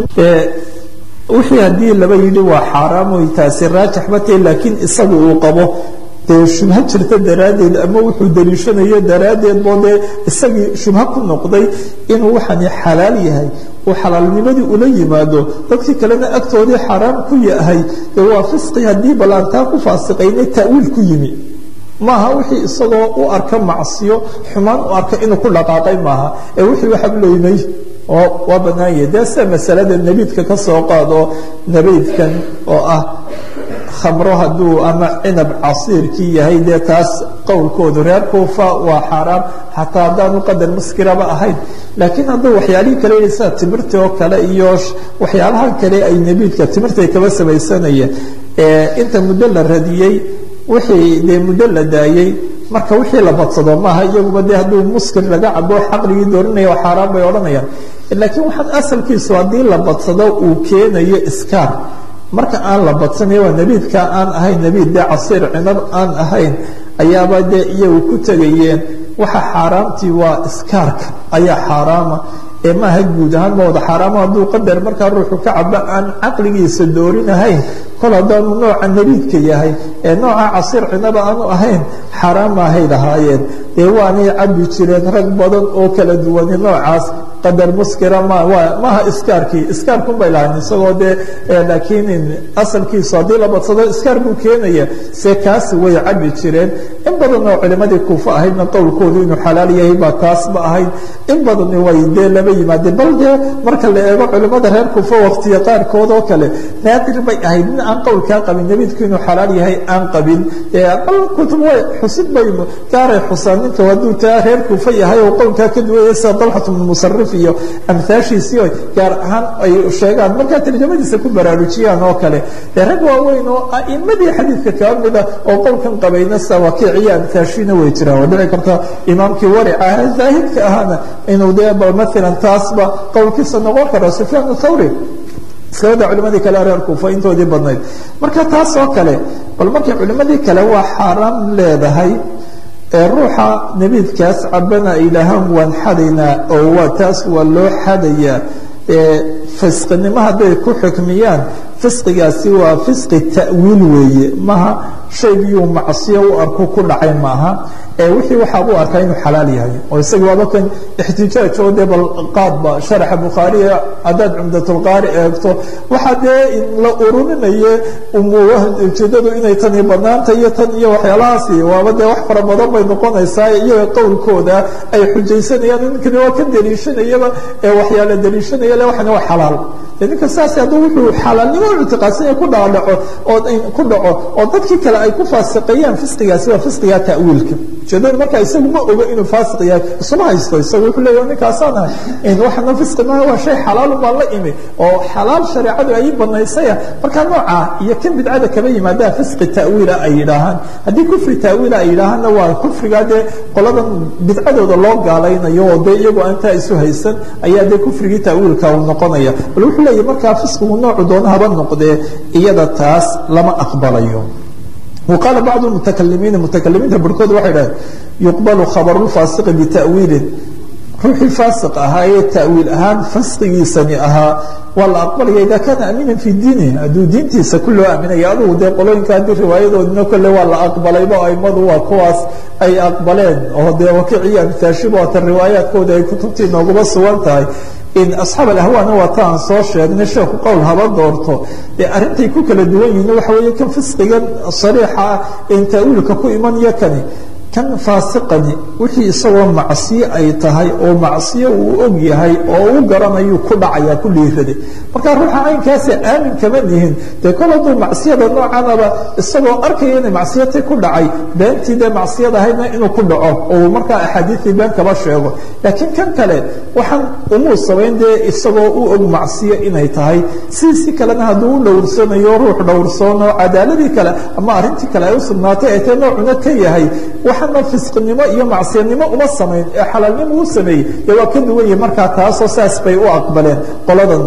wixii haddii laba yidhi waa xaaraam oy taasi raajix ba tahay laakiin isagu uu qabo dee shubho jirta daraaddeed ama wuxuu daliishanayo daraaddeed boo dee isagii shubho ku noqday inuu waxani xalaal yahay uu xalaalnimadii ula yimaado dadkii kalena agtoodii xaaraam ku yahay dee waa fisqi haddii ballaantaa ku faasiqayna ta'wiil ku yimi maaha wixii isagoo u arka macsiyo xumaan u arka inuu ku dhaqaaqay maaha ee wixii waxabloymay oo waa bannaanyah dee sida masalada nebiidka ka soo qaado nebiidkan oo ah khamro hadduu ama cinab casiirkii yahay dee taas qowlkoodu reer kuufa waa xaaraam xataa haddaanu qadar muskiraba ahayn laakiin hadduu waxyaalihii kale yihi sida timirtii oo kale iyo waxyaalaha kale ay nebiidka timirtay kaba samaysanayeen inta muddo la radiyey wixii dee muddo la daayey marka wixii la badsado maaha iyaguba dee hadduu muskir laga cabo xaqligii doorinaya waa xaaraan bay odhanayaan laakiin waxaan asalkiisu haddii la badsado uu keenayo iskaar marka aan la badsanayo waa nebiidka aan ahayn nebiid dee casiir cinab aan ahayn ayaaba dee iyagu ku tegayeen waxa xaaraamtii waa iskaarka ayaa xaaraama ee maaha guud ahaan ma wada xaaraamo hadduu qadar markaa ruuxu ka cabo aan caqligiisa doorinahayn kol haddaanu nooca nebiidka yahay ee nooca casiir cinaba aanu ahayn xaaraan maahay lahaayeen dee waanay cabi jireen rag badan oo kala duwani noocaas qadar muskira ma maaha iskaarkii iskaarkun bay lahayn isagoo dee laakiin asalkiisu haddii la badsado iskaar buu keenaya se kaasi way cabi jireen in badan oo culimadii kuufa ahaydna qowlkoodu inuu xalaal yahay baa taasba ahayd in badani way dee laba yimaadeen bal dee marka la eego culimada reer kuufa waqtiya qaarkood oo kale naadir bay ahayd in aan qowlkaa qabin nebiidku inuu xalaal yahay aan qabin bal kutub way xusid bay gaaray xusaan ninka hadduu taa reer kuufa yahay oo qowlkaa ka duwaya sida dalxat bnu musarif iyo amhaashiisii o gaar ahaan ay sheegaan markaa tarjamadiisa ku baraarujiyaan oo kale dee rag waaweyn oo a'imadii xadiidka kaa mida oo qowlkan qabayna sawaakiiciyo amhaashiina way jiraan waa dhici karta imaamkii warica aha zaahidka ahaana inuu dee bal maalan taasba qowlkiisa noqon karo sufyaan thawri iskabada culimadii kale reer kuufa intoodii badnayd marka taas oo kale bal markay culimadii kale waa xaaraan leedahay ee ruuxa nebiidkaas cabana ilaahaan waan xadaynaa oo waa taas waa loo xadayaa fisqinimo hadday ku xukmiyaan fisqigaasi waa fisqi ta'wiil weeye maha shaygiyuu macsiyo u arku ku dhacay maaha ee wixii waxaa u arkaa inuu xalaal yahay oo isaga waaba kan ixtijaaj oo dee bal qaadba sharaxa bukhaariya haddaad cumdatulqaari eegto waxaa dee la ururinaye ujeedadu inay tani banaanta iyo tan iyo waxyaalahaasi waaba dee wax fara badan bay noqonaysaa iyaga qowlkooda ay xujaysanayaan ninkani waa ka daliishanayaba ee waxyaala daliishanaya le waxani waa xalaal ninka saas hadduu wuxuu xalaalnimo ictiqaadsanya ku dhaadhaco oo ku dhaco oo dadkii kale ay ku faasiqeeyaan fisqigaasi waa fisqiga ta'wiilka ujeedada markaa isagu ma ogo inuu faasiq yahay isuma haysto isagu wuxuu leeyahay ninkaasaan ahay waxana fisqi maaha waa shay xalaalun baan la imi oo xalaal shareecadu ay banaysaya markaa noocaa iyo kan bidcada kaba yimaadaa fisqi ta'wiila ay yidhaahaan haddii kufri ta'wiila ay yidhaahaanna waa kufrigaa dee qoladan bidcadooda loo gaalaynayo oo dee iyagoo aantaa isu haysan ayaa dee kufrigii ta'wiilka uu noqonaya bal wuxuu leeyahay markaa fisqigu noocu doona haba noqdee iyada taas lama aqbalayo وqاaل bعض المتكلimiiن متكلimiinta barhkood waxay dhaheen يuqبل khabر الفاasiqi بتأwiili ruuxii faasiq ahaa ee ta'wiil ahaan fasqigiisani ahaa waa la aqbalaya ida kaana aamiina fi diini hadduu diintiisa ku loo aaminaya adugu dee qolooyinka haddii riwaayadoodina kole waa la aqbalayba aimadu waa kuwaas ay aqbaleen oo dee wakiciyo amtaashiba waata riwaayaadkooda ay kutubtii nooguma sugan tahay in asxaab alahwaana waa ta aan soo sheegnay sheekhu qowl haba doorto dee arrintay ku kala duwan yihiin waxa weeye kan fisqigan sariixa ah in ta'wiilka ku imanayo kani kan faasiqani wixii isagoo macsiyo ay tahay oo macsiyo uu og yahay oo u garanayuu ku dhacayaa ku dhiiraday marka ruuxa caynkaasa aamin kama nihin dee kol hadduu macsiyada noocanaba isagoo arkaya inay macsiyati ku dhacay beentii dee macsiyada ahaydna inuu ku dhaco oo markaa axaadiistii been kaba sheego laakiin kan kale waxaan umuu samayn dee isagoo u og macsiyo inay tahay sidiisi kalena hadduu u dhowrsanayo ruux dhowrsoono cadaaladii kale ama arrintii kale ay u sugnaatay ay tae noocuna ka yahay waxana fisqinimo iyo macsiyanimo uma samayn ee xalaalnimo u sameeyey dee waa ka duwan yahi markaa taasoo saas bay u aqbaleen qoladan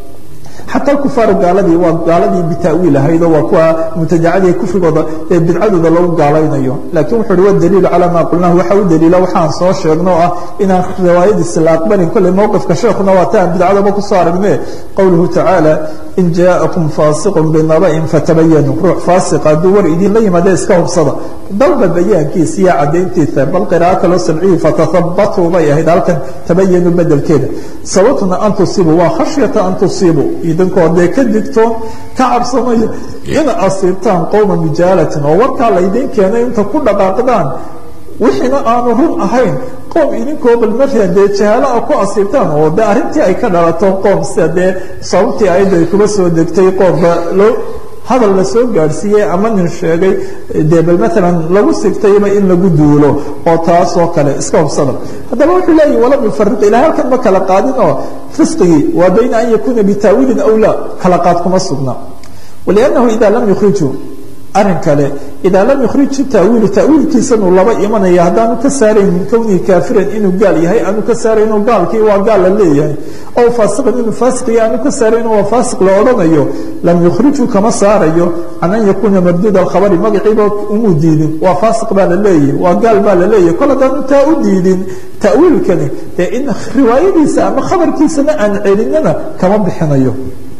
xataa kufaaru gaaladii waa gaaladii bita'wiil ahaydoo waa kuwa mubtadacadii kufrigooda ee bidcadooda lagu gaalaynayo laakiin wuxu uhi wadaliilu calaa maa qulnahu waxa u daliila waxaan soo sheegno oo ah inaan riwaayadiisi la aqbalin kolley mowqifka sheekuna waa ta aan bidcadaba kusoo aragne qowluhu tacaala in jaaءakum faasiqun binaba'in fatabayanuu ruux faasiqa hadduu war idinla yimaada iska hubsada dalba bayaankiisa iyo caddayntiisa bal qiraa'o kaloo sabciyi fatahabatuu bay ahayd halkan tabayanuu bedelkeeda sababtuna an tusiibuu waa khashyata an tusiibuu idinkoo dee ka digtoon ka cabsamayo ina asiibtaan qowma mijaalatin oo warkaa laydin keenay inta ku dhaqaaqdaan wixiina aanu run ahayn qoom idinkoo bal markaa dee jahaalo a ku asiibtaan oo de arrintii ay ka dhalato qoom sida dee sababtii ayadda ay kuba soo degtay qoomba loo hadal la soo gaadhsiiyey ama nin sheegay dee bal maalan lagu sigtayba in lagu duulo oo taasoo kale iska hubsada haddaba wuxuu leeyahi walam yufariq ilaa halkan ma kala qaadin oo fisqigii waa bayna an yakuuna bitaawiilin aw laa kala qaad kuma sugna waliannahu ida lam yukhrijuu arrin kale idaa lam yukhriju taawiilu taawiilkiisanuu laba imanaya haddaanu ka saarayn min kownihi kaafiran inuu gaal yahay aanu ka saarayno gaalkii waa gaal la leeyahay ow faasiqan inuu faasiqiya aanu ka saarayno waa faasiq la odhanayo lam yukhriju kama saarayo can an yakuuna marduud alkhabari magaciiba umuu diidin waa faasiq baa la leeyahay waa gaal baa la leeyahay kol haddaanu taa u diidin ta'wiilkani dee in riwaayadiisa ama khabarkiisana aan celinana kama bixinayo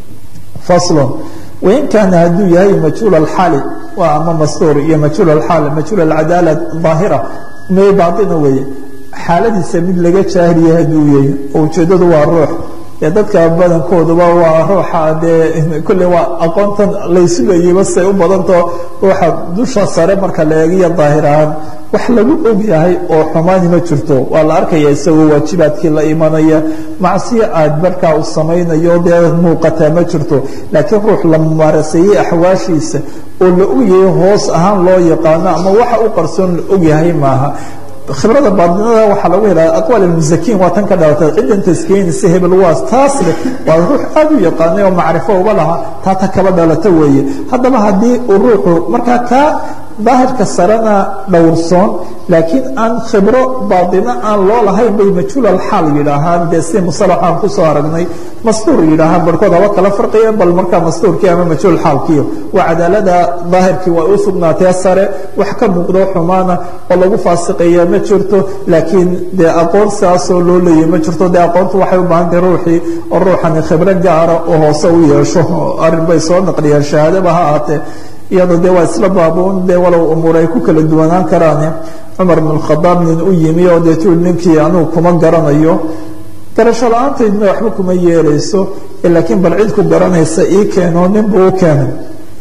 faslon wain kaana hadduu yahay majhuul alxaali waa ama mastuur iyo majhuul alxaal majhuul alcadaala daahira me baaina weeye xaaladiisa mid laga jaahiliya hadduu yahay oo ujeeddadu waa ruux dee dadka badankooduba waa ruuxa dee kulley waa aqoontan laysugayeyba say u badantao ruuxa dusha sare marka la eegiyo daahir ahaan wax lagu og yahay oo xumaani ma jirto waa la arkaya isagoo waajibaadkii la imanaya macsiyo aad markaa u samaynayo dee muuqataa ma jirto laakiin ruux la mumaaraseeyey axwaashiisa oo la ogyahay hoos ahaan loo yaqaano ama waxa u qarsoon la ogyahay maaha khibrada baadinada waxaa lagu helaa aqwaal almusakiin waa tan ka dhalatay ciddan taskeenaysa hebel waas taas leh waa ruux aada u yaqaanay oo macrifo uba lahaa taa ta kaba dhalata weeye haddaba haddii uu ruuxu markaa kaa daahirka sarena dhowrsoon laakiin aan khibro baadino aan loo lahayn bay majhuulal xaal yidhaahaan dee si musalaxaan kusoo aragnay mastuur yidhaahaan barhkood haba kala farqiyeen bal markaa mastuurkii ama majhuul xaalkiiyo waa cadaalada daahirkii waa u sugnaatee sare wax ka muuqdo xumaana oo lagu faasiqeeya ma jirto laakiin dee aqoon sidaasoo loo leeyay ma jirto dee aqoontu waxay u baahan tahay ruuxii oo ruuxani khibro gaara oo hoose u yeesho arrin bay soo naqliyeen shahaadaba ha ahaatee iyadoo dee waa isla baabuun dee walow umuur ay ku kala duwanaan karaane cumar bn khadaab nin u yimi oo dee tul ninkii anugu kuma garanayo garasho la-aantaydna waxba kuma yeelayso laakiin bal cid ku garanaysa ii keeno nin buu u keenay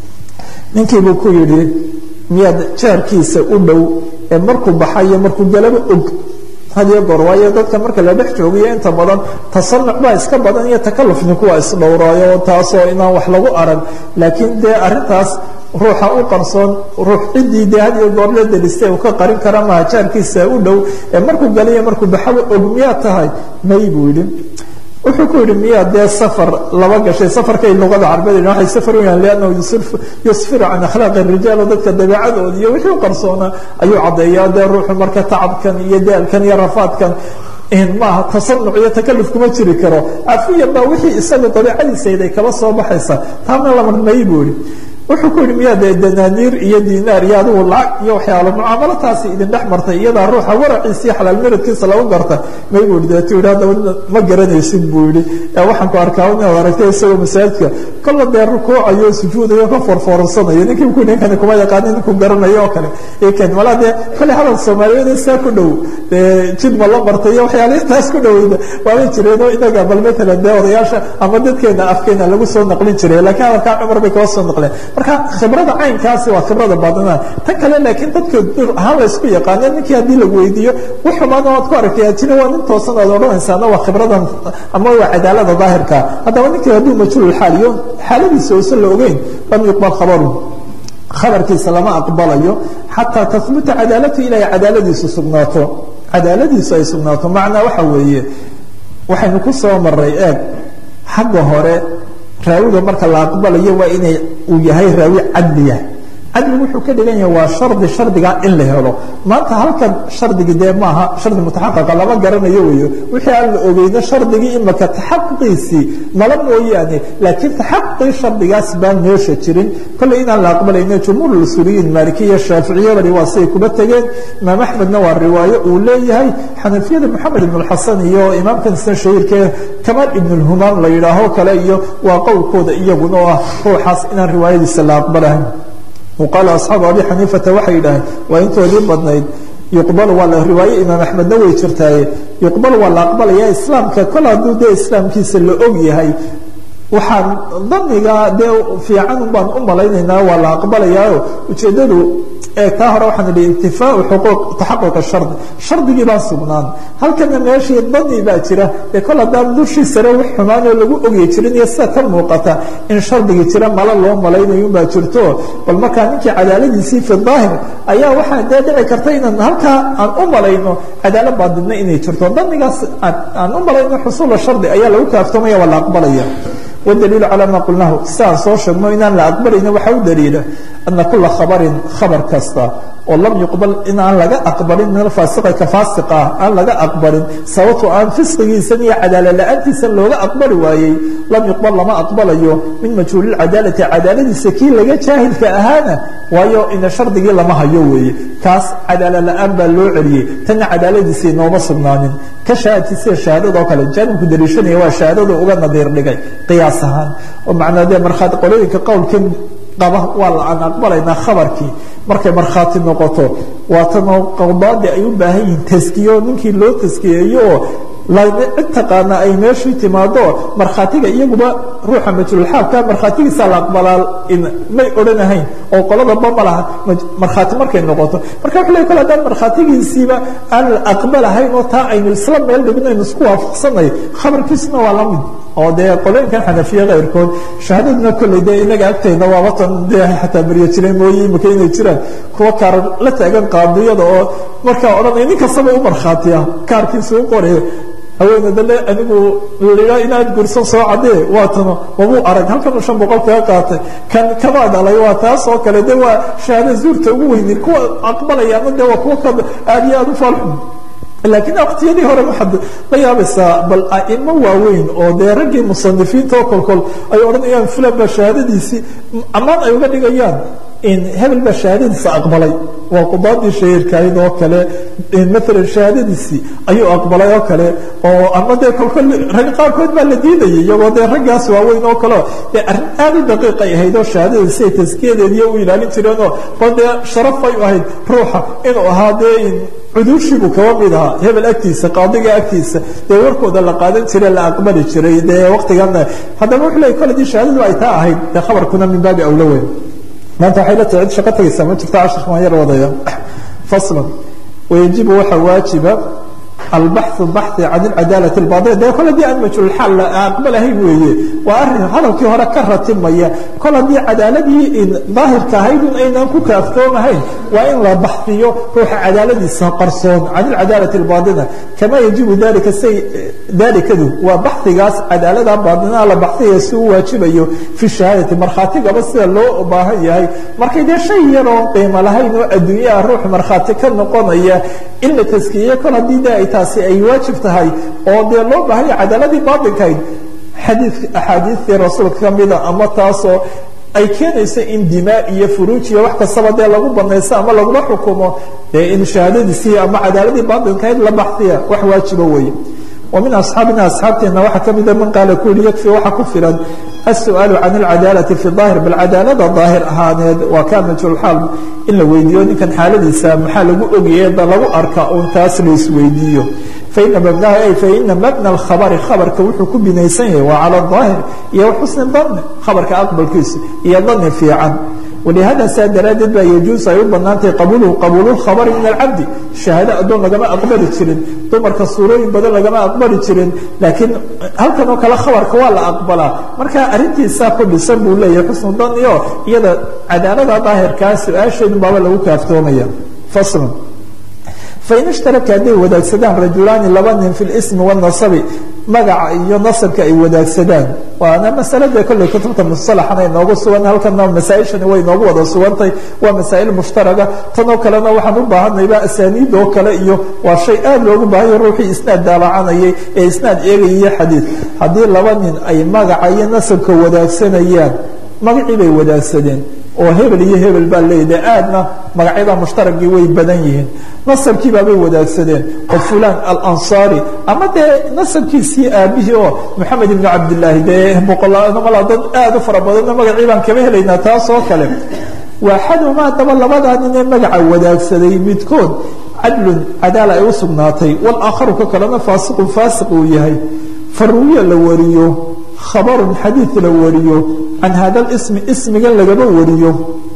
ninkiibuu ku yidhi miyaad jaarkiisa u dhow ee markuu baxayo markuu galaba og hadiyo goor waayo dadka marka la dhex joogiyo inta badan tasanuc baa iska badan iyo takaluf ninku waa isdhowraayo taasoo inaan wax lagu arag laakiin dee arintaas ruuxa u qarsoon ruux ciddii dee hadiyo goor la delistay uu ka qarin kara maha jaarkiisa u dhow ee markuu galiyo markuu baxaba og miyaad tahay may buu yidhi wuxuu ku yidhi miyaa dee safar laba gashay safarkay luqada carbeed waxay safar u yahan liannahu yusfiru can akhlaaqi rijaal oo dadka dabeecadooda iyo wixii u qarsoona ayuu caddeeyaa dee ruuxu marka tacabkan iyo daalkan iyo rafaadkan maaha tasanuc iyo takaluf kuma jiri karo afiyan baa wixii isaga dabeecadiisayda ay kaba soo baxaysa taana lamarmay buu yihi wuxuu ku yidhi miyaa dee danaaniir iyo dinaar iyo adigu lacag iyo waxyaalo mucaamalo taasi idin dhex martay iyadaa ruuxa waraciisa iyo xalaal miradkiisa lagu garta may buu yidhi deetu yidhi haddaba ma garanaysid buu yidhi waxaan ku arkaa inaad aragtay isagoo masaajidka kolla dee rukuucayo sujuudayo ka forfoorsanayo ninkii ku ninkani kuma yaqaanin ninkuu garanayo oo kale iken malaa dee kolley hadal soomaaliyeed saa ku dhow dee jid ma la martay iyo waxyaalihi taas ku dhoweyda waabay jireenoo inaga bal matalan dee odayaasha ama dadkeena afkeena lagu soo naqlin jiray laakiin hadalkaa cumar bay kaba soo naqleen marka khibrada caynkaasi waa khibrada baadinada tan kale laakiin dadka ahaan laysku yaqaane ninkii haddii lagu weydiiyo wax xumaana waad ku aragtay ajina waa nin toosan aad odhanaysaana waa khibradan ama waa cadaalada daahirka haddaba ninkii hadduu majhuul xaal iyo xaaladiisa uusan la ogeyn lam yuqbal khabaru khabarkiisa lama aqbalayo xataa tahbuta cadaalatu ilaa cadaaladiisu sugnaato cadaaladiisu ay sugnaato macnaa waxa weeye waxaynu ku soo maray eeg xagga hore raawiga marka la aqbalayo waa inay uu yahay raawi cadliya cadligu wuxuu ka dhigan yahay waa shardi shardigaa in la helo maanta halkan shardigi dee maaha shardi mutaxaqiqa lama garanayo weyo wixii aan la ogeyno shardigii imaka taxaquqiisii mala mooyaane laakiin taxaquqii shardigaas baan meesha jirin kolley inaan la aqbalayno jumhuur usuuliyiin maalikiya shaaficiyabani waa siday kuba tegeen imaam axmedna waa riwaayo uu leeyahay xanafiyada moxamed ibn xasan iyo imaamkan isna shahiirkee kamaal ibn lhumaam la yidhaaho kale iyo waa qowlkooda iyaguna oo ah ruuxaas inaan riwaayadiisa la aqbalahayn qaala asxaabu abi xaniifata waxay yidhaaheen waa intoodii badnayd yuqbalu waa la riwaaye imaam axmedna way jirtaaye yuqbalu waa la aqbalaya islaamka kol hadduu dee islaamkiisa la og yahay waxaan daniga dee fiican baan u malaynaynaa waa la aqbalayaayo ujeeddadu ee taa hore waxaan idhi intifaau xuquuq taxaquq shardi shardigii baa sugnaan halkana meeshii dani baa jira ee kol haddaan dushii sare wax xumaanoo lagu ogyi jirin iyo sida ka muuqata in shardigii jira mala loo malaynayunbaa jirto bal markaa ninkii cadaaladiisii fi daahir ayaa waxaa dee dhici karta inaan halkaa aan u malayno cadaalo baadidna inay jirto danigaas aan u malayno xusuula shardi ayaa lagu kaaftoomaya waa la aqbalaya wdaliilu calaa maa qulnaahu sidaan soo sheegno inaan la aqbalayno waxaa u daliila ana kula khabarin khabar kasta oo lam yuqbal in aan laga aqbalin min alfaasiqa ka faasiq ah aan laga aqbalin sababto aan fisqigiisan iyo cadaala la-aantiisan looga aqbali waayey lam yuqbal lama aqbalayo min majhuulilcadaalati cadaaladiisa kii laga jaahilka ahaana waayo ina shardigii lama hayo weeye kaas cadaala la-aan baa loo celiyey tanna cadaaladiisii nooma sugnaanin ka shahaadti sida shahaadadoo kale jaanibku daliishanaya waa shahaadada uga nadiir dhigay qiyaas ahaan oo macnaa dee markhaati qolooyinka qowlkan qaba waa la aan aqbalaynaa khabarkii markay markhaati noqoto waatanoo qawdaadi ay u baahan yihiin taskiyo ninkii loo taskiyeeyo oo cid taqaana ay meeshii timaado markhaatiga iyaguba ruuxa majruulxaalka markhaatigiisa la aqbalaa may odhanahayn oo qoladaba ma laha markhaati markay noqoto marka wuxuu ley kol haddaan markhaatigiisiiba aan la aqbalahayn oo taa aynu isla meel dhigno aynu isku waafaqsanay khabarkiisuna waa la mid oo dee qolooyinkan xanafiye keyrkood shahaadaduna kolley dee inaga agtayna waabatan dee xataa baryo jireen mooye imika inay jiraan kuwa kaar la taagan qaadiyada oo markaa odhanaya nin kastaba u markhaatiya kaarkiisa u qore haweene dale anigu la inaad gursan soo cadee waatano wabuu arag halkanuu shan boqol kaga qaatay kan kamaa dhalay waa taas oo kale de waa shahaada zuurta ugu weyni kuwa aqbalayaana de waa kuwa ka aad iyo aad u faalxun laakiin waqtiyadii hore waxaad la yaabaysaa bal aimo waaweyn oo dee raggii musanifiinta oo kolkol ay odhanayaan fulan baa shahaadadiisii ammaan ay uga dhigayaan in hebel baa shahaadadiisa aqbalay waa qudaadii shahiirkahayd oo kale maalan shahaadadiisii ayuu aqbalay oo kale oo ama dee kolkol rag qaarkood baa la diidayay iyagoo dee raggaas waaweyn oo kaleo dee arrin aad u daqiiq ay ahayd oo shahaadadiisi ay taskiyadeediiyo u ilaalin jireen oo bal dee sharaf ay u ahayd ruuxa inuu ahaa dee cuduushiibuu kaba mid ahaa hebel agtiisa qaadiga agtiisa dee warkooda la qaadan jire la aqbali jiray dee waqtigana haddaba wuxuu leey kole dii shahaadadu ay taa ahayd dee khabarkuna min baabi awlo weyn maanta waxay la tahay cid shaqo tagaysaa ma jirto cashirka waan yar wadaya faslan wayajibu waxaa waajiba albaxu baxi can ilcadaalati albaaطila dee kol haddii aan majhuulxaal la aqbalahayn weeye waa arrin hadalkii hore ka ratimaya kol haddii cadaaladii daahirka ahayd un aynaan ku kaaftoomahayn waa in la baxdiyo ruuxa cadaaladiisa qarsoon can ilcadaalati albaaطila kama yajibu dalika say dalikadu waa baxigaas cadaalada baaطinaha la baxdiya si u waajibayo fi shahaadati markhaatigaba sida loo baahan yahay markay dee shay yaroo qiimo lahayn oo adduunyaha ruux markhaati ka noqonaya in la taskiye kol haddii de ay taasi ay waajib tahay oo dee loo baahanya cadaaladii baatinkahayd xadii axaadiistii rasuulka kamida ama taasoo ay keenayso in dimaa iyo furuuj iyo wax kastaba dee lagu banaysto ama lagula xukumo dee in shahaadadiisii ama cadaaladii baatinkahayd la baxdiya wax waajiba weeye ومن أصحاaبنا أصحاaبteena waxa kamida mن qaaل ku yihi يكفي waxa ku filan السؤaaل عن العadاaلة في الظاهر bal cadaaلada ظاahir ahaaneed waa ka majhuulxaal in la weydiiyo ninkan xaaladiisa maxaa lagu ogyaye da lagu arka un taas la isweydiiyo فإن مبنaha فإنa مبنى الخبر خبرka wuxuu ku binaysan yahay waa calى الظاahر iyo xusن ظن خبرka أqبلkiisa iyo ظن فiican ولهذا saa daraadeed ba يجuز ay u banaantahay qabulhu qabuul الkhabr min الcabdi شhahaado adoon lagama aqbali jirin dumarka suurooyin badan lagama aqbali jirin laakiin halkan oo kale khabarka waa la aqbalaa marka arintiisaa ku dhisan buu leeyahay xusnu daniyo iyada cadaalada daahirkaa su-aasheedu baaba lagu kaaftoomaya fasl fain ishtaraka hadday wadaagsadaan rajulaani laba nin fi اlsmi wالnasabi magaca iyo nasabka ay wadaagsadaan waana masalada kolley kutubta musalaxana inoogu sugan halkana masaaishani way inoogu wada sugantay waa masaa'il mushtaraga tanoo kalena waxaan u baahanayba asaaniid oo kale iyo waa shay aad loogu baahanya ruuxii isnaad daalacanayay ee isnaad eegayaiyo xadiid haddii laba nin ay magaca iyo nasabka wadaagsanayaan magacii bay wadaagsadeen oo hebel iyo hebel baa leeyahay aadna magacyada mushtaragii way badan yihiin nasabkiibaabay wadaagsadeen oo fulan alansaari ama dee nasabkiisii aabihii oo moxamed ibnu cabdilaahi dee boqolmala dad aad u fara badanna magacii baan kama helaynaa taas oo kale waaxadumaa haddaba labadaa ninee magaca wadaagsaday midkood cadlun cadaala ay u sugnaatay walaakharu ka kalena faasiqun faasiq uu yahay faruwiya la wariyo khabarun xadiid la wariyo can hada ismi ismigan lagama wariyo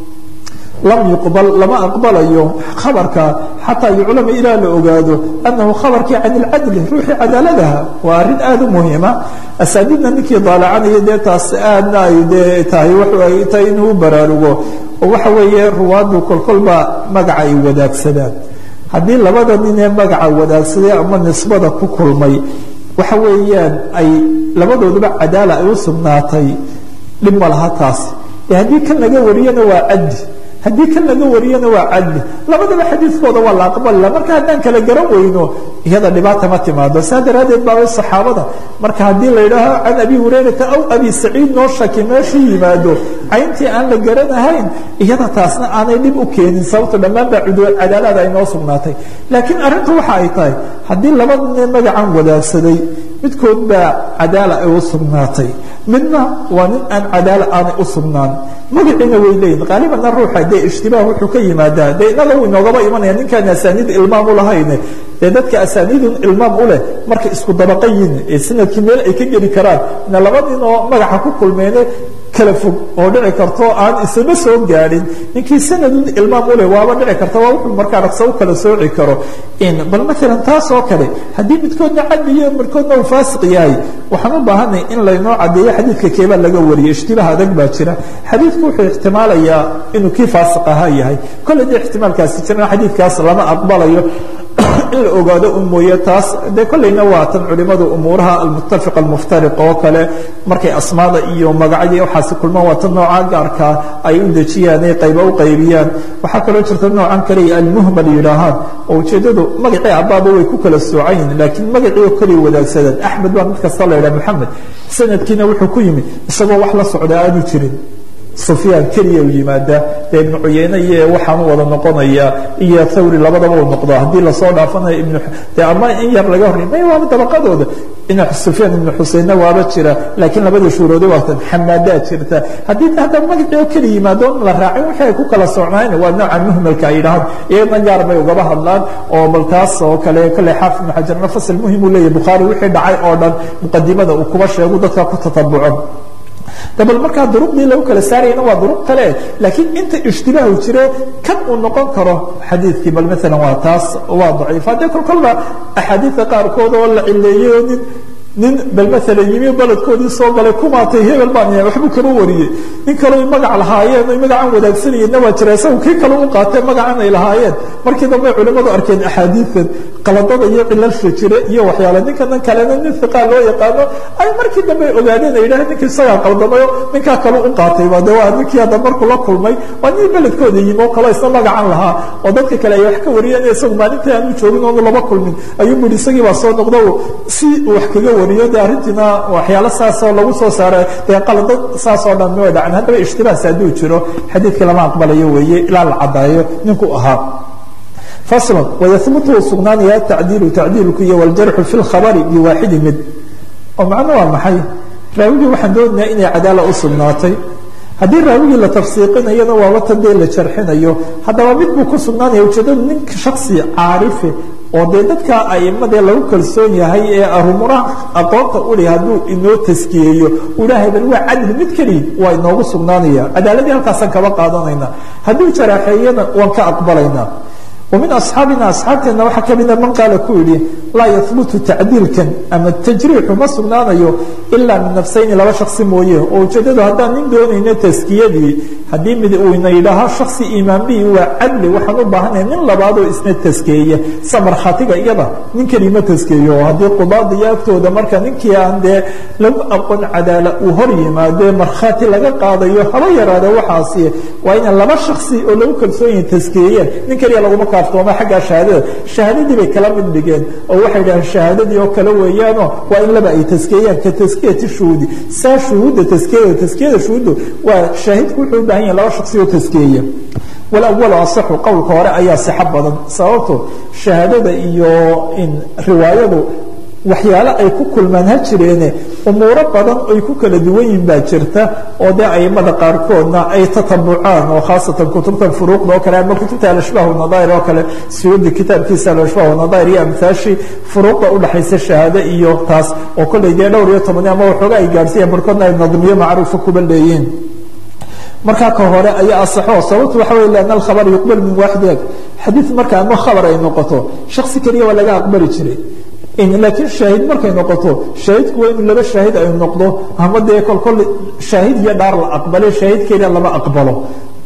lam yuqbal lama aqbalayo khabarka xataa yuclama ilaa la ogaado anahu khabarkii can ilcadli ruuxii cadaaladaha waa arrin aada u muhiima asaaniidna ninkii daalacanaya dee taas aadna ay dee tahay waxay tahay inuu u baraarugo oo waxa weeye ruwaadu kolkolba magaca ay wadaagsadaan haddii labada nin ee magaca wadaagsaday ama nisbada ku kulmay waxa weeyaan ay labadooduba cadaala ay u sugnaatay dhib ma laha taasi e haddii kan laga wariyana waa cadli haddii kan laga wariyana waa cadli labadaba xadiidkooda waa la aqbalila marka haddaan kala garan weyno iyada dhibaata ma timaado saa daraaddeed baabay saxaabada marka haddii la yidhaaho can abi hurayrata aw abi saciid noo shaki meeshuu yimaado cayntii aan la garanahayn iyada taasna aanay dhib u keenin sababto dhammaan baa cadaalada ay noo sugnaatay laakiin arrintu waxa ay tahay haddii labada nin magacan wadaagsaday midkood baa cadaala ay u sugnaatay midna waa nin aan cadaala aanay u sugnaan magaciina way leeyihin qaalibanna ruuxa dee ishtibaah wuxuu ka yimaadaa dee inaga uu inoogaba imanaya ninkaan asaaniid ilmaam u lahayne dee dadka asaaniidun ilmaam u leh markay isku dabaqa yihin ee sanadkii meel ay ka geli karaan na laba nin oo magaxa ku kulmeene kala fog oo dhici karto aan isama soo gaadhin ninkii sanadun ilmaam u leh waaba dhici karta waa wuxuu markaa dhaqsa u kala sooci karo bal maalan taas oo kale haddii midkoodna cadliyo midkoodna uu faasiq yahay waxaan u baahanay in laynoo caddeeyo xadiidka keebaa laga wariyo ishtibaah adag baa jira xadiidku wuxuu ixtimaalayaa inuu kii faasiq ahaa yahay kolley dee ixtimaalkaasi jirana xadiidkaas lama aqbalayo in la ogaado un mooye taas dee kollayna waa tan culimadu umuuraha almuttafiq almuftariq oo kale markay asmaada iyo magacyadii waxaasi kulmaan waa tan noocaa gaarkaa ay u dejiyaan ay qayba u qaybiyaan waxaa kaloo jirta noocan kaliya almuhmal yidhaahaan oo ujeeddadu magacii abbaaba way ku kala soocan yihin laakiin magacii oo kaliya wadaagsadaan axmed baa mid kasta la yidhaha moxamed sanadkiina wuxuu ku yimi isagoo wax la socda aanu jirin sufyaan keliya u yimaada dee ibnu cuyeyne iyo waxaanu wada noqonaya iyo thawri labadaba u noqdo haddii lasoo dhaafanayo ibn de ama in yar laga horrey may waaba dabaqadooda in sufyaan ibnu xuseinna waaba jira laakiin labada shuuroode waatan xamaadaa jirta haddii hadda magacii oo keli yimaado la raacin wixii ay ku kala socnayn waa nooca muhmalka ay yidhahaan iyagana gaar bay ugaba hadlaan oo bal taas oo kale kale xaafid ibnu xajarna fasal muhim uu leeyahy bukhaari wixii dhacay oo dhan muqadimada uu kuba sheegu dadka ku tatabuco bal markaa duruqdii lagu kala saarayana waa duruq kale laakiin inta ishtibaahu jire kan uu noqon karo xadiidkii bal maalan waa taas waa daciif haddee kol kolba axaadiidka qaarkood oo la cileeyey oo nin nin bal maalan yimi baledkoodii soo galay kumaatay hebel baan yahay waxbuu kaba wariyey nin kaleo magac lahaayeen oy magacan wadaagsanayeenna waa jira isagu kii kale u qaatee magacan ay lahaayeen markii dambe culimmadu arkeen axaadiidan qaladada iyo cilalsha jire iyo waxyaale ninkanan kalena nin hiqaa loo yaqaano ay markii dambe ogaadeen ay yidhaaheen ninkii isagaa qaldamayo ninkaa kale u qaatayba de waa ninkii hadda markuu la kulmay waa nin beledkooda yimi oo kaleo isna magacan lahaa oo dadka kale ay wax ka wariyeen isagu maalintii aanu joogin oonu laba kulmin ayuu yidhi isagii baa soo noqdo si wax kaga wariyo de arrintiina waxyaalo saasoo lagu soo saara dee qalado saasoo dhan ma dhacan haddaba ishtibaahs hadduu jiro xadiidkii lama aqbalayo weeye ilaa la caddaayo ninkuu ahaa faslan wayahbutu sugnaanaya atacdiilu tacdiilku iyo waljarxu fi lkhabari biwaaxidi mid oo macno waa maxay raawigii waxaan doonayaa inay cadaala u sugnaatay haddii raawigii la tafsiiqinayona waaba tan dee la jarxinayo haddaba mid buu ku sugnaanaya ujeedadu nin shaksi caarife oo dee dadka aimadee lagu kalsoon yahay ee arumuraha aqoonta uli hadduu inoo taskiyeeyo ulaahay bal waa cadli mid keliya waa inoogu sugnaanaya cadaaladii halkaasaan kaba qaadanayna hadduu jaraaxeeyana waan ka aqbalaynaa ومن أصحاaبنا أصحاaبteena waxa kamida man qaala ku yihi laa yثبت تacdiilkan ama تجريixu ma sugnaanayo إلا min نفسayni laba شhaksi mooye oo ujeedadu haddaan nin doonayno taskiyadii haddii mid uu ina yidhaaho shaksi imaanbihi waa cadli waxaan u baahanaya nin labaadoo isna taskeeya sa markhaatiga iyada nin kelima taskeeyo oo haddii qudaada iyo agtooda marka ninkii aan dee lagu aqoon cadaala uu hor yimaado markhaati laga qaadayo haba yaraada waxaasi waa ina laba shaksi oo lagu kalsoon yahay taskeeyeen nin keliya laguma kaaftooma xaggaa shahaadada shahaadadii bay kala mid dhigeen oo waxay yidhaheen shahaadadii oo kale weeyaanoo waa in laba ay taskeeyaan ka taskiyati shuhuudi saa shuhuudda taskiyada taskiyada shuhuuddu waa shaahidku wuxuu u baahan yahay laba shaksi oo taskeeya walawalu asaxu qowlka hore ayaa sixo badan sababto shahaadada iyo riwaayadu waxyaale ay ku kulmaan ha jireene umuuro badan ay ku kala duwan yihin baa jirta oo dee aimada qaarkoodna ay tatabucaan oo khaasatan kutubtan furuuqda oo kale ama kutubta alashbaah nadair oo kale suyuudi kitaabkiisa alashbaah nadair iyo amhaashii furuuqda udhaxaysa shahaado iyo taas oo kolley dee dhowr iyo tobani ama waxooga ay gaadhsiiyaan barkoodna ay nadmiyo macruufa kuba leeyihiin markaa ka hore ayaa asaxo sababtu waxa wey lianna alkhabar yuqbal min waaxid eg xadiid marka ama khabar ay noqoto shaksi keliya waa laga aqbali jiray laakiin shaahid markay noqoto shaahidku waa inuu laba shaahid ay noqdo ama dee kolkol shaahid iyo dhaar la aqbale shaahid keliya lama aqbalo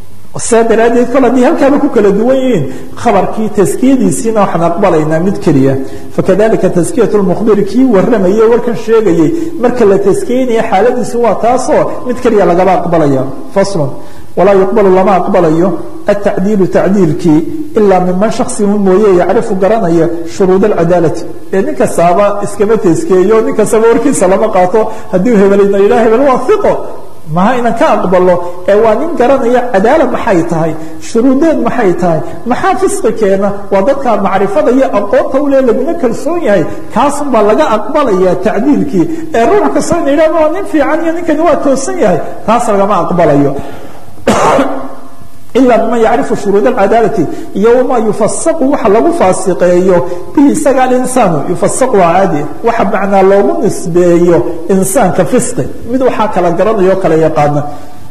saa daraaddeed kol haddii halkaaba ku kala duwan yihiin khabarkii taskiyadiisiina waxaan aqbalaynaa mid keliya fakadalika taskiyat lmukhbiri kii warramayey warkan sheegayey marka la taskiyeynaya xaaladiisu waa taasoo mid keliya lagaba aqbalaya faslon walaa yuqbalu lama aqbalayo atacdiilu tacdiilkii ilaa miman shaksiun mooye yacrifu garanaya shuruud alcadaalati ee nin kastaaba iskama taskeeyo nin kastaba warkiisa lama qaato haddii hebelna yidhaha hebel waa iqo maha inan ka aqbalo ee waa nin garanaya cadaala maxay tahay shuruudeed maxay tahay maxaa fisqi keena waa dadka macrifada iyo aqoonta ule laguna kalsoon yahay kaasun baa laga aqbalaya tacdiilkii ee ruux kastoo ina yidhahdo waa nin fiican iyo ninkani waa toosan yahay taas lagama aqbalayo ilaa man yacrifu shuruud alcadaalati iyo wamaa yufasaqu waxa lagu faasiqeeyo bihi isaga alinsaanu yufasaqu waa caadi waxa macnaa loogu nisbeeyo insaanka fisqi mid waxaa kala garanayo o kala yaqaana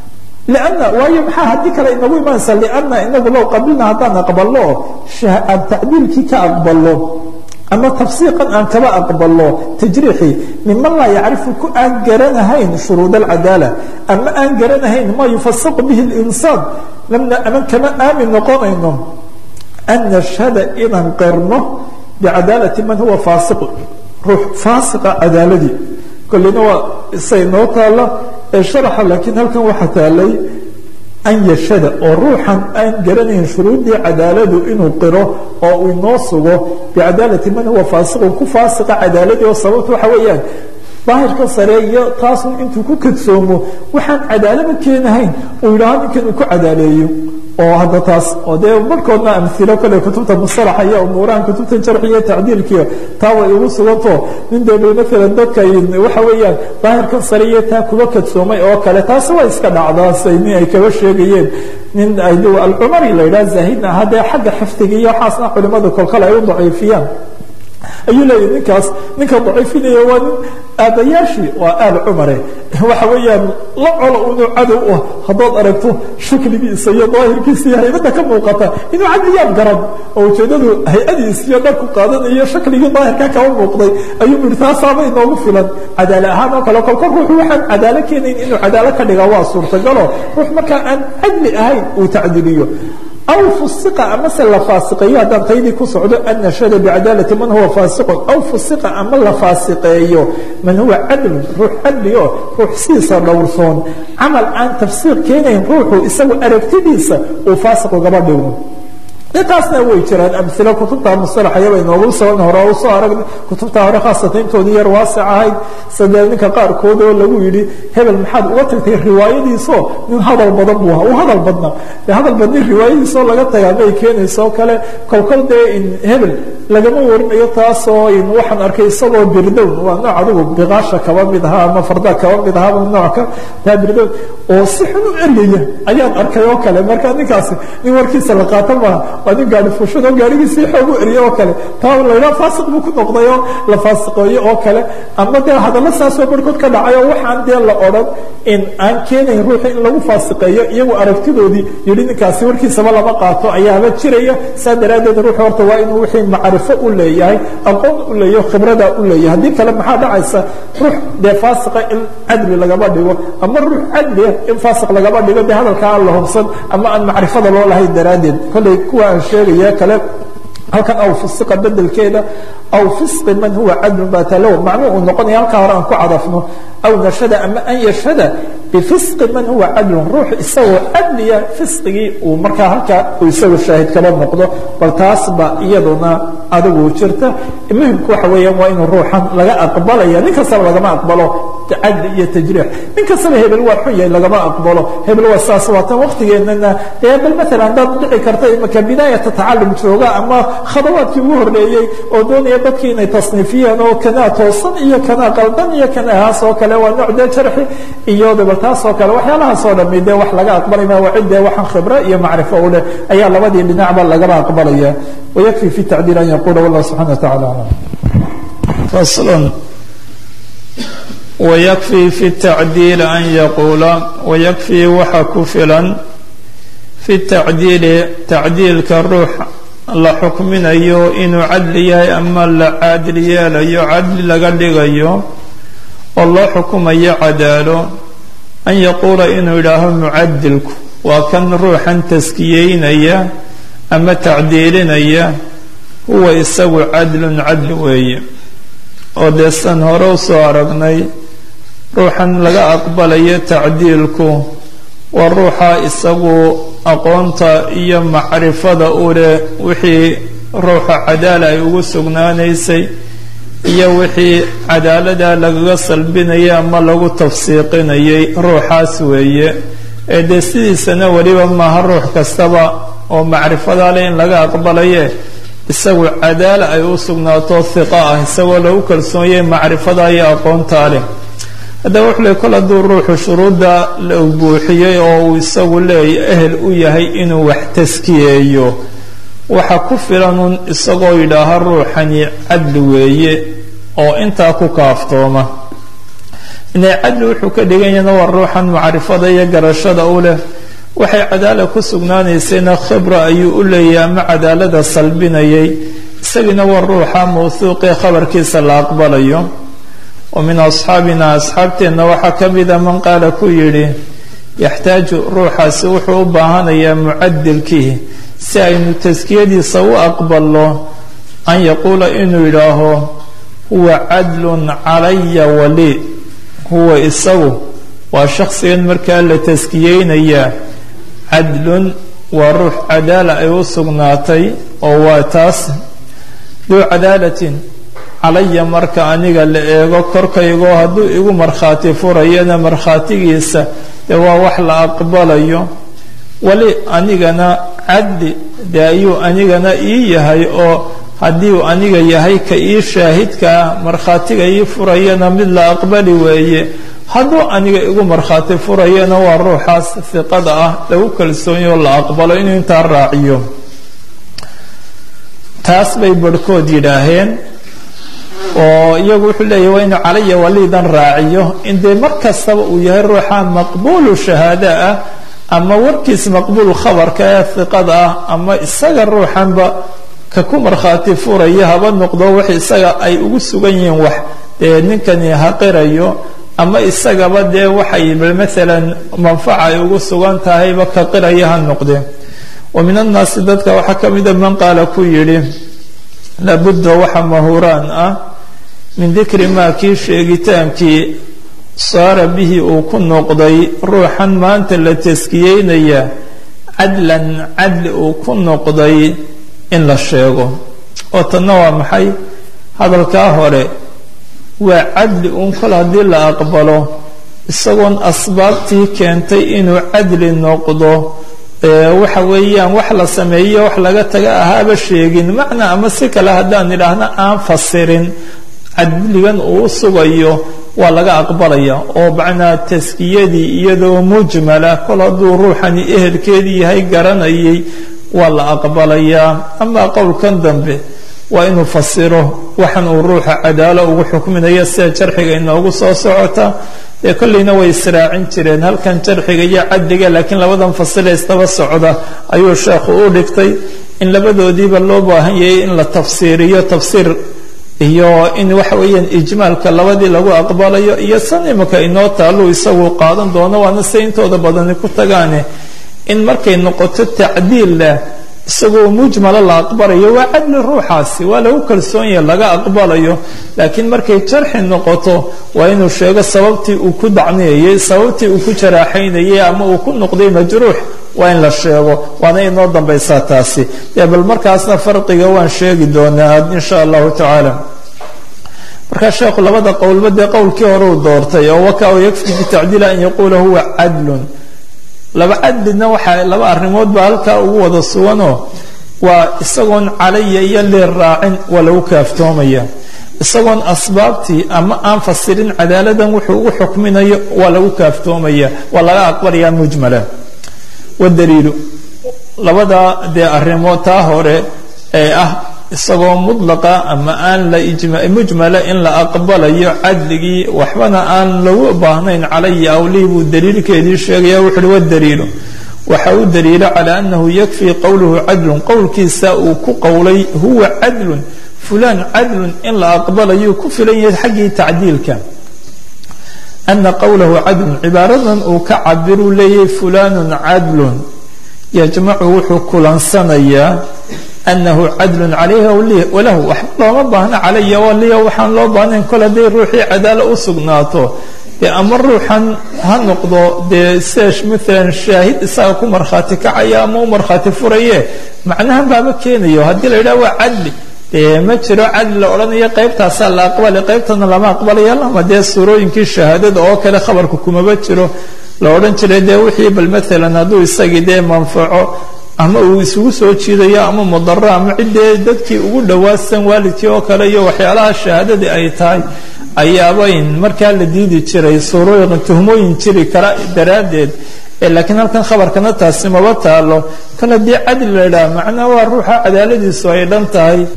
لأن waayo maxaa haddii kale inagu imanaysa لأna inagu low qabilna haddaan aqbalo aan tacdiilkii ka aqbalo ama tafsiiqan aan kaba aqbalo tajriixii miman laa yacrifu ku aan garanahayn shuruud alcadaala ama aan garanahayn ma yufasaqu bihi اlinsaan ama kama aamin noqonayno an nashhada inaan qirno bicadaalati man huwa faasiq ruux faasiqa cadaaladii kolleyna waa isay noo taala ee sharaxa laakiin halkan waxaa taalay an yashada oo ruuxan aan garanayn shuruuddii cadaaladu inuu qiro oo uu inoo sugo bicadaalati man huwa faasiqun ku faasiqa cadaaladii oo sababta waxa weeyaan daahirka sare iyo taasun intuu ku kadsoomo waxaan cadaalaba keenahayn uu yidhaaho ninkan uu ku cadaaleeyo oo hadda taas oo dee barhkoodna amilo kale kutubta musalaxa iyo umuurahan kutubta jarxiiyo tacdiilkiio taa way igu suganto nin dee maalan dadka waxa weeyaan daahirkan sare iyo taa kuba kadsoomay oo kale taasi waa iska dhacdaasay nin ay kaba sheegayeen nin alcumari la yidhaha zaahidna ahaa dee xagga xifdiga iyo waxaasna culimadu kolkale ay u daciifiyaan ayuu leeyahy ninkaas ninka daciifinaya waa nin aabbayaashii waa aal cumare waxa weeyaan la colo inuu cadow ah haddaad aragto shakligiisa iyo daahirkiisa iyo haybadda ka muuqata inuu cadliyaad garan oo ujeedadu hay-adiis iyo dharku qaadanayo shakligii daahirka kaba muuqday ayuu yihi taasaaba inoogu filan cadaalo ahaan oo kale kolkol ruuxu waxaan cadaalo keenayn inuu cadaalo ka dhigaa waa suurtagalo ruux markaa aan cadli ahayn uu tacdiliyo aw fusiqa amase la faasiqeeyo haddaan taydii ku socdo an nashhada bicadaalati man huwa faasiqun aw fusiqa ama la faasiqeeyo man huwa cadlun ruux cadli oo ruux sidiisa dhowrsoon camal aan tafsiir keenayn ruuxu isagu aragtidiisa uu faasiq ugaba dhigo intaasna way jiraan amilo kutubta musalaxayaba inoogu soo hore usoo aragna kutubta hore khaasatan intoodii yar waasic ahayd sadee ninka qaarkood oo lagu yidhi hebel maxaad uga tagtay riwaayadiisoo nin hadal badan buu ahaa u hadal badna de hadal badni riwaayadiisoo laga tagaa may keenayso kale kolkol dee in hebel lagama warinayo taasoo waxaan arkay isagoo birdown waa nooc adigu biqaasha kaba mid ahaa ama farda kaba mid ahaaba nooc taa birdown oo si xun u eryaya ayaan arkay oo kale marka ninkaasi nin warkiisa la qaato maaha waa nin gaari fushad oo gaarigiisii xoog u eriye oo kale taa laydhaha faasiq buu ku noqday oo la faasiqeeyo oo kale ama dee hadallo saasoo barhkood ka dhacay oo waxaan dee la odhan in aan keenayn ruuxi in lagu faasiqeeyo iyagu aragtidoodii yidhi ninkaasi warkiisaba lama qaato ayaaba jiraya saa daraaddeed ruux horta waa inuu wixii macrifo u leeyahay aqoon u leeyaho khibrada u leeyahay haddii kale maxaa dhacaysa ruux dee faasiqa in cadli lagama dhigo ama ruux cadlia in faasiq lagama dhigo dee hadalkaa aan la hubsan ama aan macrifada loo lahayn daraaddeed kolley kuwa aan sheegaya kale halkan aw fisiqa bedelkeeda aw fisqi man huwa cadlun baa talow macnuu uu noqonaya halkaa hore aan ku cadafno aw nashada ama an yashhada bifisqi man huwa cadlun ruux isagoo cadliya fisqigii uu markaa halkaa uu isagu shaahid kaba noqdo bal taas ba iyaduna adigu jirta muhimku waxa weeyaan waa inuu ruuxan laga aqbalaya nin kastaba lagama aqbalo cadli iyo tajriix nin kastaba hebel waa xun yahay lagama aqbalo hebel waa saas waa tan waktigeenana dee bal maalan haddaad dhici karta imaka bidaayata tacalum jooga ama khadawaadkii ugu horreeyey oo doonaya dadkii inay tasniifiyeen oo kanaa toosan iyo kanaa qaldan iyo kanaahaas oo kale waa nooc dee jarxi iyo dabal taas oo kale waxyaalahaas oo dhami dee wax laga aqbalay ma waa cid dee waxaan khibro iyo macrifo u leh ayaa labadii dhinacba lagaba aqbalaya wayakfi fi tacdiil an yaquula wallah subxana wa tacala aclam fasl wayakfii fi tacdiili an yaquula wayakfii waxa ku filan fi tacdiili tacdiilka ruux la xukminayo inuu cadli yahay ama la caadil yeelayo cadli laga dhigayo oo loo xukumayo cadaalo an yaquula inuu yidhaaho mucadilku waa kan ruuxan taskiyeynaya ama tacdiilinaya huwa isagu cadlun cadli weeye oo dee san hore usoo aragnay ruuxan laga aqbalayo tacdiilku waa ruuxa isagu aqoonta iyo macrifada u leh wixii ruuxa cadaala ay ugu sugnaanaysay iyo wixii cadaalada lagaga salbinayay ama lagu tafsiiqinayay ruuxaas weeye ee dee sidiisana weliba maaha ruux kastaba oo macrifada leh in laga aqbalaye isagu cadaala ay u sugnaato hiqa ah isagoo lagu kalsoonyay macrifada iyo aqoontaa leh haddaba wuxuu leey kol hadduu ruuxu shuruudda la buuxiyey oo uu isagu leeya ehel u yahay inuu wax taskiyeeyo waxa ku filanun isagoo yidhaaha ruuxani cadli weeye oo intaa ku kaaftooma inay cadli wuxuu ka dhiganyana waa ruuxan macrifada iyo garashada u leh waxay cadaala ku sugnaanaysayna khibra ayuu u leeyahay ama cadaalada salbinayay isagiina waa ruuxa mawhuuqee khabarkiisa la aqbalayo wa min asxaabina asxaabteenna waxaa ka mida man qaala ku yidhi yaxtaaju ruuxaasi wuxuu u baahanayaa mucadilkii si aynu taskiyadiisa u aqbalno an yaquula inuu yidhaaho huwa cadlun calaya wali huwa isagu waa shakhsigan markaa la taskiyeynayaa cadlun waa ruux cadaala ay u sugnaatay oo waa taas duu cadaalatin calaya marka aniga la eego korkaygoo hadduu igu markhaati furayana markhaatigiisa dee waa wax la aqbalayo wali anigana cadli dee ayuu anigana ii yahay oo haddii uu aniga yahay ka ii shaahidkaa markhaatiga ii furayana mid la aqbali weeye hadduu aniga igu markhaati furayana waa ruuxaas hiqada ah lagu kalsoonyo oo la aqbalo inuu intaa raaciyo taas bay barhkood yidhaaheen oo iyagu wuxuu leeyahy waa inuu calaya waliidan raaciyo in dee mar kastaba uu yahay ruuxa maqbuulu shahaada ah ama warkiis maqbuul khabarka ee hiqada ah ama isaga ruuxanba ka ku markhaati furaya haba noqdo wax isaga ay ugu sugan yihiin wax dee ninkani haqirayo ama isagaba dee waxay maalan manfaca ay ugu sugan tahayba ka qiraya ha noqdee wa min annaasi dadka waxaa ka mida man qaala ku yidhi laabudda waxa mahuraan ah min dikri maa kii sheegitaankii saara bihi uu ku noqday ruuxan maanta la taskiyeynaya cadlan cadli uu ku noqday in la sheego oo tanna waa maxay hadalkaa hore waa cadli uun kol haddii la aqbalo isagoon asbaabtii keentay inuu cadli noqdo waxa weeyaan wax la sameeyo wax laga taga ahaaba sheegin macnaa ama si kale haddaan idhaahna aan fasirin cadligan uu u sugayo waa laga aqbalaya oo macnaa taskiyadii iyadoo mujmala kol hadduu ruuxani ehelkeedii yahay garanayay waa la aqbalayaa amaa qowlkan dambe waa inuu fasiro waxan uu ruuxa cadaalo ugu xukminayo sida jarxiga inoogu soo socota dee kollayna way israacin jireen halkan jarxiga iyo cadliga laakiin labadan fasile istaba socda ayuu sheekhu u dhigtay in labadoodiiba loo baahan yahay in la tafsiiriyo tafsiir iyo in waxa weeyaan ijmaalka labadii lagu aqbalayo iyo san imika inoo taallu isagu qaadan doono waana se intooda badani ku tagaane in markay noqoto tacdiilla isagoo mujmala la aqbalayo waa cadli ruuxaasi waa lagu kalsoon yahay laga aqbalayo laakiin markay jarxi noqoto waa inuu sheego sababtii uu ku dacniyayay sababtii uu ku jaraaxaynayay ama uu ku noqday majruux waa in la sheego waana inoo dambaysaa taasi dee bal markaasna farqiga waan sheegi doonaa insha allahu tacaala markaa sheekhu labada qowlba dee qowlkii hore uu doortay oo waka yakfi bitacdiil an yaquula huwa cadlun laba cadlina waxaa laba arrimood baa halkaa ugu wada suganoo waa isagoon calaya iyo leer raacin waa lagu kaaftoomaya isagoon asbaabtii ama aan fasirin cadaaladan wuxuu ugu xukminayo waa lagu kaaftoomaya waa laga aqbalaya mujmala wadaliilu labada dee arrimood taa hore ee ah isagoo mudlaqa ama aan la mujmala in la aqbalayo cadligii waxbana aan lagu baahnayn calaya awlii buu daliilkeedii sheegaya wuxu uhi wadaliilu waxa u daliila calaa annahu yakfii qowluhu cadlun qowlkiisa uu ku qowlay huwa cadlun fulaan cadlun in la aqbalayuu ku filan yahay xaggii tacdiilka ana qowlahu cadlun cibaaradan uu ka cabiruu leeyahay fulaanun cadlun yajmacu wuxuu kulansanayaa anahu cadlun calayhi walahu waxba looma baahna calaya waliya waxaan loo baahnayn kol hadday ruuxii cadaalo u sugnaato dee ama ruuxan ha noqdo dee seesh maalan shaahid isaga ku markhaati kacaya ama u markhaati furaye macnahan baama keenayo haddii la yidhaha waa cadli dee ma jiro cadli la odhanayo qaybtaasaa la aqbalay qaybtana lama aqbalaya lama dee suurooyinkii shahaadada oo kale khabarka kumaba jiro la odhan jiray dee wixii bal maalan hadduu isagii dee manfaco ama uu isugu soo jiidayo ama mudaro ama ciddee dadkii ugu dhawaasan waalidkii oo kale iyo waxyaalaha shahaadadii ay tahay ayaabayn markaa la diidi jiray suurooyin tuhmooyin jiri kara daraaddeed laakiin halkan khabarkana taasi maba taalo kale dee cadli la idhaha macnaa waa ruuxa cadaaladiisu ay dhan tahay